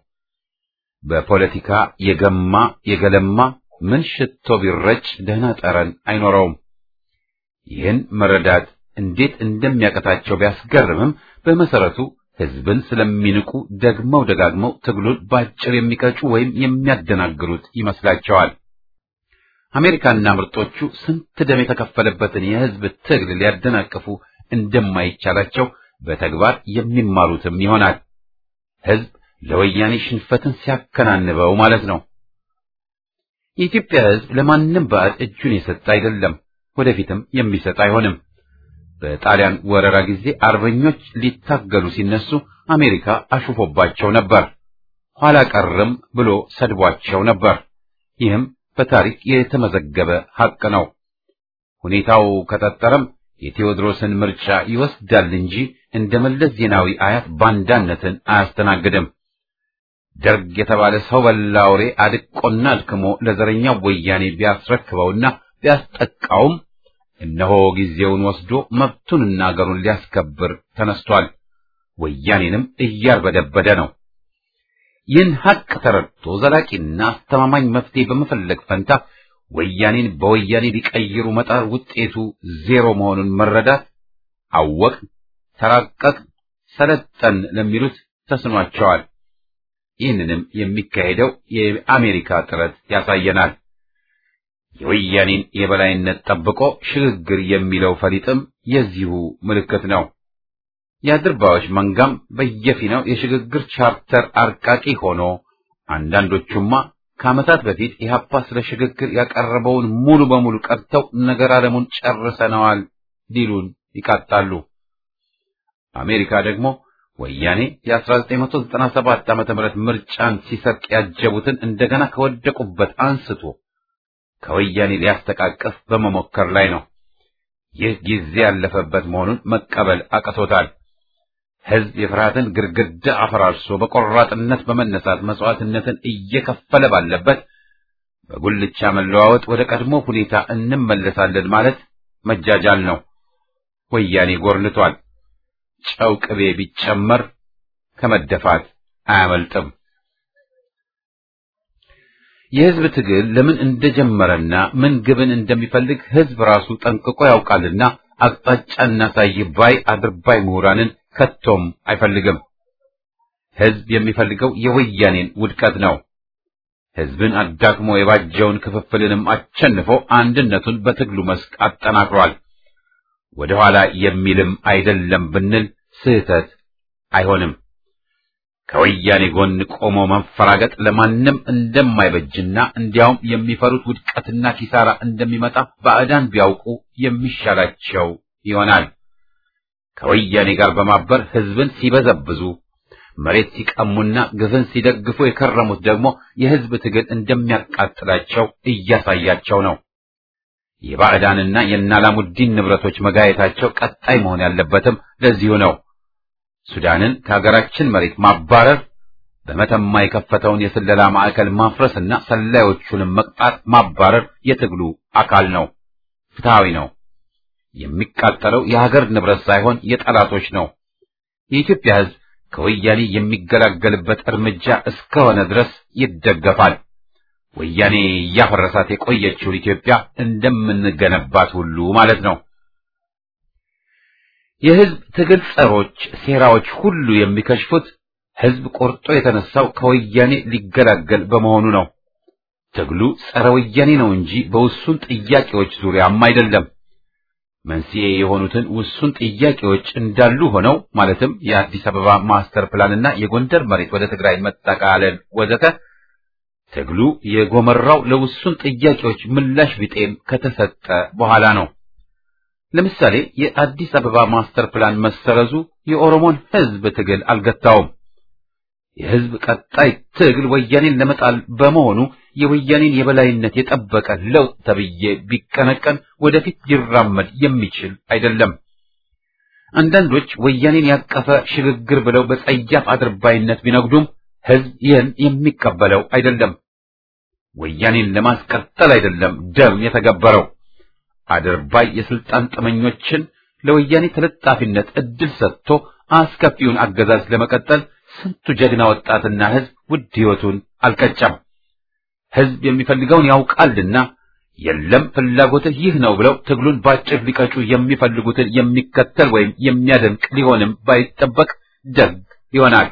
በፖለቲካ የገማ የገለማ ምን ሽቶ ቢረጭ ደህና ጠረን አይኖረውም። ይህን መረዳት እንዴት እንደሚያቀታቸው ቢያስገርምም በመሰረቱ ሕዝብን ስለሚንቁ ደግመው ደጋግመው ትግሉን ባጭር የሚቀጩ ወይም የሚያደናግሩት ይመስላቸዋል። አሜሪካና ምርጦቹ ስንት ደም የተከፈለበትን የሕዝብ ትግል ሊያደናቅፉ እንደማይቻላቸው በተግባር የሚማሩትም ይሆናል። ሕዝብ ለወያኔ ሽንፈትን ሲያከናንበው ማለት ነው። የኢትዮጵያ ሕዝብ ለማንም ባዕድ እጁን የሰጠ አይደለም፣ ወደፊትም የሚሰጥ አይሆንም። በጣሊያን ወረራ ጊዜ አርበኞች ሊታገሉ ሲነሱ አሜሪካ አሹፎባቸው ነበር፣ ኋላ ቀርም ብሎ ሰድቧቸው ነበር። ይህም በታሪክ የተመዘገበ ሐቅ ነው። ሁኔታው ከጠጠረም የቴዎድሮስን ምርጫ ይወስዳል እንጂ እንደ መለስ ዜናዊ አያት ባንዳነትን አያስተናግድም። ደርግ የተባለ ሰው በላ አውሬ አድቆና አድክሞ ለዘረኛው ወያኔ ቢያስረክበውና ቢያስጠቃውም እነሆ ጊዜውን ወስዶ መብቱንና አገሩን ሊያስከብር ተነስቷል። ወያኔንም እያርበደበደ ነው። ይህን ሐቅ ተረድቶ ዘላቂና አስተማማኝ መፍትሄ በመፈለግ ፈንታ ወያኔን በወያኔ ሊቀይሩ መጣር ውጤቱ ዜሮ መሆኑን መረዳት አወቅ፣ ተራቀቅ፣ ሰለጠን ለሚሉት ተስኗቸዋል። ይህንንም የሚካሄደው የአሜሪካ ጥረት ያሳየናል። የወያኔን የበላይነት ጠብቆ ሽግግር የሚለው ፈሊጥም የዚሁ ምልክት ነው። የአድርባዮች መንጋም በየፊናው የሽግግር ቻርተር አርቃቂ ሆኖ አንዳንዶቹማ ከዓመታት በፊት ኢህአፓ ስለ ሽግግር ያቀረበውን ሙሉ በሙሉ ቀርተው ነገር ዓለሙን ጨርሰነዋል ሊሉን ይቃጣሉ። አሜሪካ ደግሞ ወያኔ የ1997 ዓ.ም ምርጫን ሲሰርቅ ያጀቡትን እንደገና ከወደቁበት አንስቶ ከወያኔ ሊያስተቃቅፍ በመሞከር ላይ ነው። ይህ ጊዜ ያለፈበት መሆኑን መቀበል አቅቶታል። ሕዝብ የፍርሃትን ግድግዳ አፈራርሶ በቆራጥነት በመነሳት መስዋዕትነትን እየከፈለ ባለበት በጉልቻ መለዋወጥ ወደ ቀድሞ ሁኔታ እንመለሳለን ማለት መጃጃል ነው። ወያኔ ጎርንቷል። ጨው ቅቤ ቢጨመር ከመደፋት አያመልጥም። የሕዝብ ትግል ለምን እንደጀመረና ምን ግብን እንደሚፈልግ ሕዝብ ራሱ ጠንቅቆ ያውቃልና አቅጣጫ እናሳይ ባይ አድርባይ ምሁራንን ከቶም አይፈልግም። ሕዝብ የሚፈልገው የወያኔን ውድቀት ነው። ሕዝብን አዳክሞ የባጀውን ክፍፍልንም አቸንፎ አንድነቱን በትግሉ መስክ አጠናክሯል። ወደ ኋላ የሚልም አይደለም ብንል ስህተት አይሆንም። ከወያኔ ጎን ቆሞ መንፈራገጥ ለማንም እንደማይበጅና እንዲያውም የሚፈሩት ውድቀትና ኪሳራ እንደሚመጣ ባዕዳን ቢያውቁ የሚሻላቸው ይሆናል። ከወያኔ ጋር በማበር ሕዝብን ሲበዘብዙ መሬት ሲቀሙና ግፍን ሲደግፉ የከረሙት ደግሞ የሕዝብ ትግል እንደሚያቃጥላቸው እያሳያቸው ነው። የባዕዳንና የናላሙዲን ንብረቶች መጋየታቸው ቀጣይ መሆን ያለበትም ለዚሁ ነው። ሱዳንን ከሀገራችን መሬት ማባረር፣ በመተማ የከፈተውን የስለላ ማዕከል ማፍረስና ሰላዮቹንም መቅጣት፣ ማባረር የትግሉ አካል ነው። ፍትሐዊ ነው። የሚቃጠለው የሀገር ንብረት ሳይሆን የጠላቶች ነው። የኢትዮጵያ ሕዝብ ከወያኔ የሚገላገልበት እርምጃ እስከሆነ ድረስ ይደገፋል። ወያኔ እያፈረሳት የቆየችውን ኢትዮጵያ እንደምንገነባት ሁሉ ማለት ነው። የሕዝብ ትግል ጸሮች ሴራዎች ሁሉ የሚከሽፉት ህዝብ ቆርጦ የተነሳው ከወያኔ ሊገላገል በመሆኑ ነው። ትግሉ ጸረ ወያኔ ነው እንጂ በውሱን ጥያቄዎች ዙሪያም አይደለም። መንስኤ የሆኑትን ውሱን ጥያቄዎች እንዳሉ ሆነው ማለትም የአዲስ አበባ ማስተር ፕላንና የጎንደር መሬት ወደ ትግራይ መጠቃለል ወዘተ ትግሉ የጎመራው ለውሱን ጥያቄዎች ምላሽ ቢጤም ከተሰጠ በኋላ ነው። ለምሳሌ የአዲስ አበባ ማስተር ፕላን መሰረዙ የኦሮሞን ህዝብ ትግል አልገታውም። የህዝብ ቀጣይ ትግል ወያኔን ለመጣል በመሆኑ የወያኔን የበላይነት የጠበቀ ለውጥ ተብዬ ቢቀነቀን ወደፊት ሊራመድ የሚችል አይደለም። አንዳንዶች ወያኔን ያቀፈ ሽግግር ብለው በጸያፍ አድርባይነት ቢነግዱም ህዝብ ይህን የሚቀበለው አይደለም። ወያኔን ለማስቀጠል አይደለም ደም የተገበረው። አድርባይ የስልጣን ጥመኞችን ለወያኔ ተለጣፊነት እድል ሰጥቶ አስከፊውን አገዛዝ ለመቀጠል ስንቱ ጀግና ወጣትና ህዝብ ውድ ህይወቱን አልቀጨም። ህዝብ የሚፈልገውን ያውቃልና የለም ፍላጎትህ ይህ ነው ብለው ትግሉን ባጭር ሊቀጩ የሚፈልጉትን የሚከተል ወይም የሚያደንቅ ሊሆንም ባይጠበቅ ደግ ይሆናል።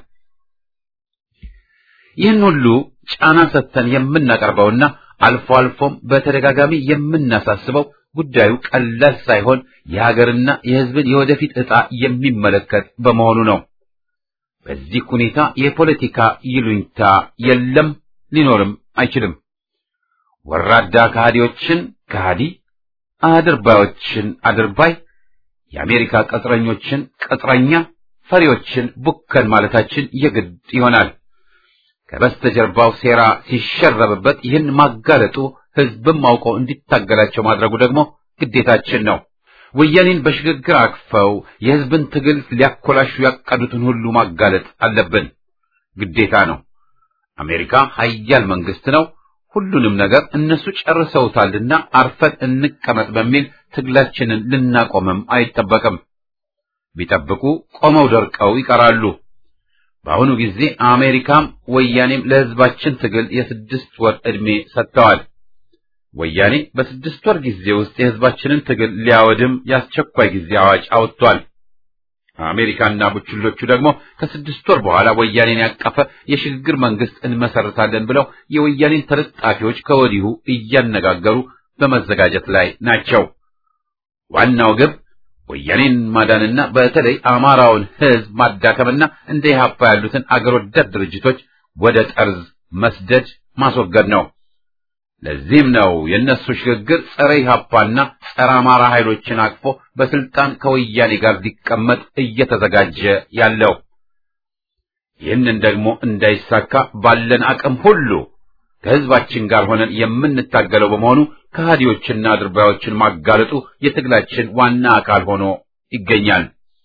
ይህን ሁሉ ጫና ሰጥተን የምናቀርበውና አልፎ አልፎም በተደጋጋሚ የምናሳስበው ጉዳዩ ቀላል ሳይሆን የሀገርና የህዝብን የወደፊት ዕጣ የሚመለከት በመሆኑ ነው። በዚህ ሁኔታ የፖለቲካ ይሉኝታ የለም፣ ሊኖርም አይችልም። ወራዳ ከሃዲዎችን ከሃዲ፣ አድርባዮችን አድርባይ፣ የአሜሪካ ቅጥረኞችን ቅጥረኛ፣ ፈሪዎችን ቡከን ማለታችን የግድ ይሆናል። ከበስተጀርባው ሴራ ሲሸረብበት ይህን ማጋለጡ ህዝብም አውቆ እንዲታገላቸው ማድረጉ ደግሞ ግዴታችን ነው። ወያኔን በሽግግር አቅፈው የህዝብን ትግል ሊያኮላሹ ያቀዱትን ሁሉ ማጋለጥ አለብን፣ ግዴታ ነው። አሜሪካ ሀያል መንግስት ነው። ሁሉንም ነገር እነሱ ጨርሰውታልና አርፈን እንቀመጥ በሚል ትግላችንን ልናቆምም አይጠበቅም። ቢጠብቁ ቆመው ደርቀው ይቀራሉ። በአሁኑ ጊዜ አሜሪካም ወያኔም ለህዝባችን ትግል የስድስት ወር ዕድሜ ሰጥተዋል። ወያኔ በስድስት ወር ጊዜ ውስጥ የህዝባችንን ትግል ሊያወድም የአስቸኳይ ጊዜ አዋጅ አውጥቷል። አሜሪካና ቡችሎቹ ደግሞ ከስድስት ወር በኋላ ወያኔን ያቀፈ የሽግግር መንግስት እንመሰርታለን ብለው የወያኔን ተለጣፊዎች ከወዲሁ እያነጋገሩ በመዘጋጀት ላይ ናቸው። ዋናው ግብ ወያኔን ማዳንና በተለይ አማራውን ህዝብ ማዳከምና እንደ ኢህአፓ ያሉትን አገር ወዳድ ድርጅቶች ወደ ጠርዝ መስደድ ማስወገድ ነው። ለዚህም ነው የእነሱ ሽግግር ጸረ ኢህአፓና ጸረ አማራ ኃይሎችን አቅፎ በስልጣን ከወያኔ ጋር ሊቀመጥ እየተዘጋጀ ያለው። ይህንን ደግሞ እንዳይሳካ ባለን አቅም ሁሉ ከህዝባችን ጋር ሆነን የምንታገለው በመሆኑ ከሃዲዎችና አድርባዮችን ማጋለጡ የትግላችን ዋና አካል ሆኖ ይገኛል።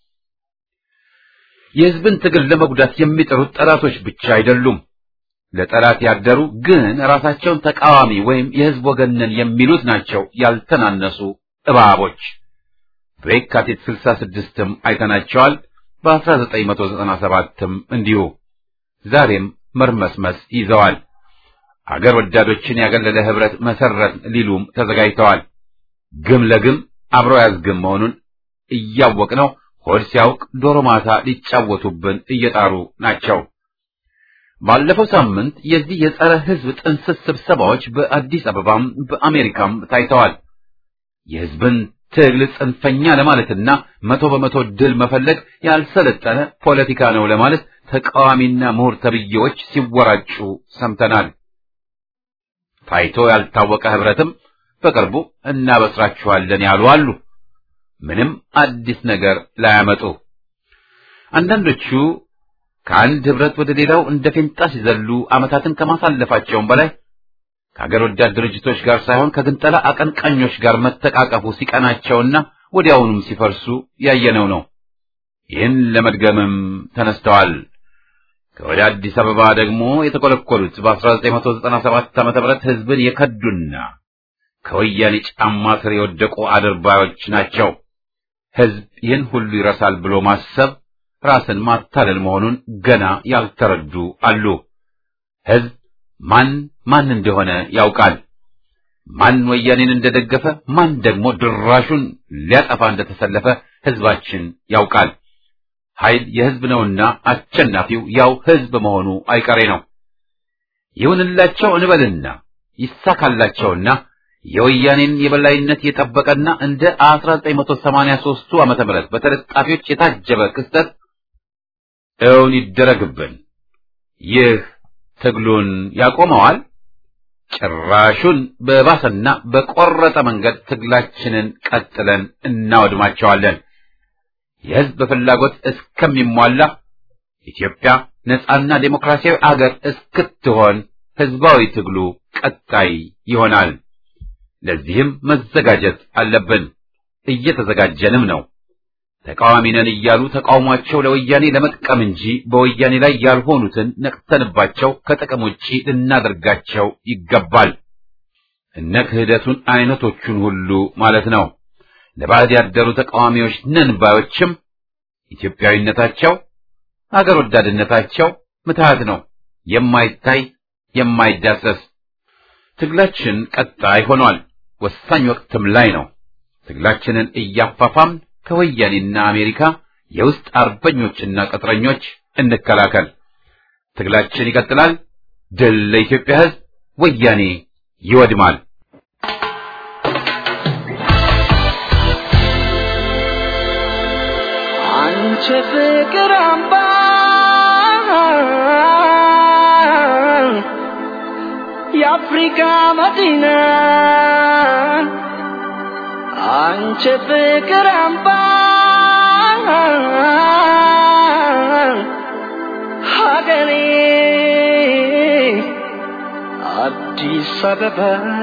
የህዝብን ትግል ለመጉዳት የሚጠሩት ጠላቶች ብቻ አይደሉም። ለጠላት ያደሩ ግን ራሳቸውን ተቃዋሚ ወይም የህዝብ ወገን ነን የሚሉት ናቸው ያልተናነሱ እባቦች። በየካቲት 66ም አይተናቸዋል። በ1997ም እንዲሁ ዛሬም መርመስመስ ይዘዋል። አገር ወዳዶችን ያገለለ ህብረት መሰረት ሊሉም ተዘጋጅተዋል። ግም ለግም አብሮ ያዝግም መሆኑን እያወቅነው ሆድ ሲያውቅ ዶሮ ማታ ሊጫወቱብን እየጣሩ ናቸው። ባለፈው ሳምንት የዚህ የጸረ ህዝብ ጥንስስ ስብሰባዎች በአዲስ አበባም በአሜሪካም ታይተዋል። የህዝብን ትግል ጽንፈኛ ለማለትና መቶ በመቶ ድል መፈለግ ያልሰለጠነ ፖለቲካ ነው ለማለት ተቃዋሚና ምሁር ተብዬዎች ሲወራጩ ሰምተናል። ታይቶ ያልታወቀ ህብረትም በቅርቡ እናበስራችኋለን ያሉ አሉ። ምንም አዲስ ነገር ላያመጡ አንዳንዶቹ ከአንድ ህብረት ወደ ሌላው እንደ ፌንጣ ሲዘሉ ዓመታትን ከማሳለፋቸውም በላይ ከአገር ወዳድ ድርጅቶች ጋር ሳይሆን ከግንጠላ አቀንቃኞች ጋር መተቃቀፉ ሲቀናቸውና ወዲያውኑም ሲፈርሱ ያየነው ነው። ይህን ለመድገምም ተነስተዋል። ከወደ አዲስ አበባ ደግሞ የተኮለኮሉት በ1997 ዓ.ም ህዝብን የከዱና ከወያኔ ጫማ ስር የወደቁ አድርባዮች ናቸው። ህዝብ ይህን ሁሉ ይረሳል ብሎ ማሰብ ራስን ማታለል መሆኑን ገና ያልተረዱ አሉ። ህዝብ ማን ማን እንደሆነ ያውቃል። ማን ወያኔን እንደደገፈ፣ ማን ደግሞ ድራሹን ሊያጠፋ እንደተሰለፈ ህዝባችን ያውቃል። ኃይል የህዝብ ነውና አሸናፊው ያው ህዝብ መሆኑ አይቀሬ ነው። ይሁንላቸው እንበልና ይሳካላቸውና የወያኔን የበላይነት የጠበቀና እንደ 1983ቱ ዓመተ ምህረት በተለጣፊዎች የታጀበ ክስተት እውን ይደረግብን። ይህ ትግሉን ያቆመዋል? ጭራሹን በባሰና በቆረጠ መንገድ ትግላችንን ቀጥለን እናወድማቸዋለን። የህዝብ ፍላጎት እስከሚሟላ ኢትዮጵያ ነጻና ዴሞክራሲያዊ አገር እስክትሆን ህዝባዊ ትግሉ ቀጣይ ይሆናል። ለዚህም መዘጋጀት አለብን። እየተዘጋጀንም ነው። ተቃዋሚ ነን እያሉ ተቃውሟቸው ለወያኔ ለመጥቀም እንጂ በወያኔ ላይ ያልሆኑትን ነቅተንባቸው ከጥቅም ውጪ ልናደርጋቸው ይገባል። እነ ክህደቱን አይነቶቹን ሁሉ ማለት ነው። ለባዕድ ያደሩ ተቃዋሚዎች ነን ባዮችም ኢትዮጵያዊነታቸው፣ አገር ወዳድነታቸው ምትሃት ነው፣ የማይታይ የማይዳሰስ። ትግላችን ቀጣይ ሆኗል። ወሳኝ ወቅትም ላይ ነው። ትግላችንን እያፋፋም ከወያኔና አሜሪካ የውስጥ አርበኞችና ቅጥረኞች እንከላከል። ትግላችን ይቀጥላል። ድል ለኢትዮጵያ ሕዝብ! ወያኔ ይወድማል። አንቺ ፍቅር አምባ የአፍሪካ መዲና አንቺ ፍቅር አምባ ሀገሬ አዲስ አበባ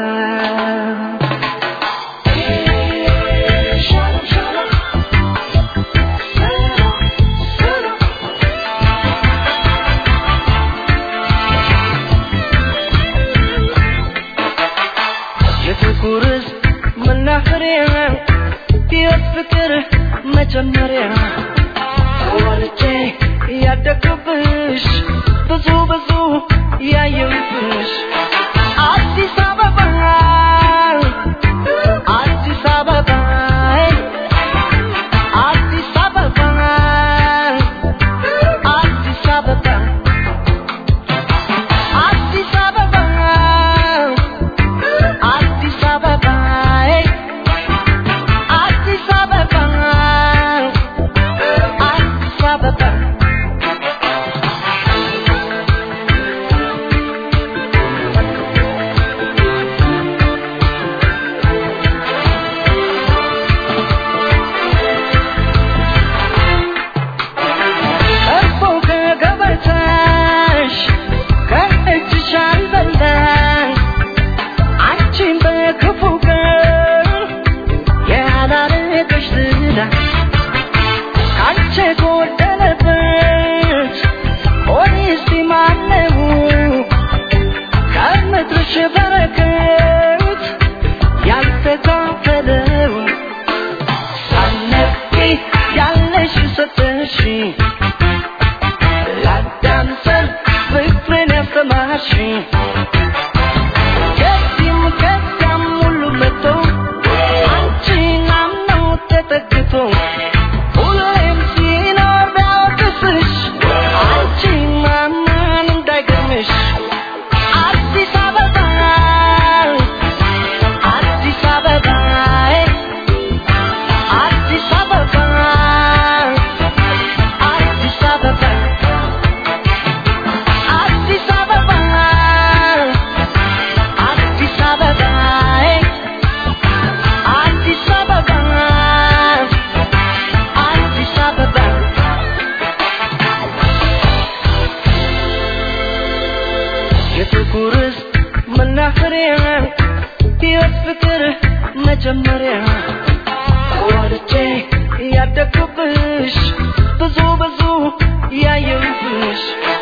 የጥቁር ሕዝብ መናኸሪያ የፍቅር መጀመሪያ ወልጄ ያደግኩብሽ ብዙ ብዙ ያየሁብሽ አዲስ አበባ አዲስ አበባ አዲስ አበባ አዲስ አበባ አዲስ አበባ አዲስ አበባ አዲስ አበባ አዲስ አበባ ቀርቦ ከገበታሽ ከእጅሽ አልበላሽ አንቺን በክፉ ቀን ያላረገሽ ዝና ካንቺ ጎደለበት ሆኔስ ማነው ከምድርሽ በረከት ያልተካፈለው ሳነቂ ያለሽ ሰጠሽ ላዳምጠን ፍቅርን ያስተማርሽ ከዚህም ከዚያም ሁሉ መጥቶ አንቺን አምኖ ተጠግቶ ሁሌም ሲኖር ቢያወቅስሽ አንቺን ማመን እንዳይገርምሽ አዲስ አበባ አዲስ አበባ አዲስ አበባ አዲስ አበባ አዲስ አበባ አዲስ አበባ አዲስ አበባ አዲስ አበባ የጥቁር ሕዝብ መናኸሪያ ሕይወት ፍቅር መጀመሪያ ወልጄ ያደግኩብሽ ብዙ ብዙ ያየሁብሽ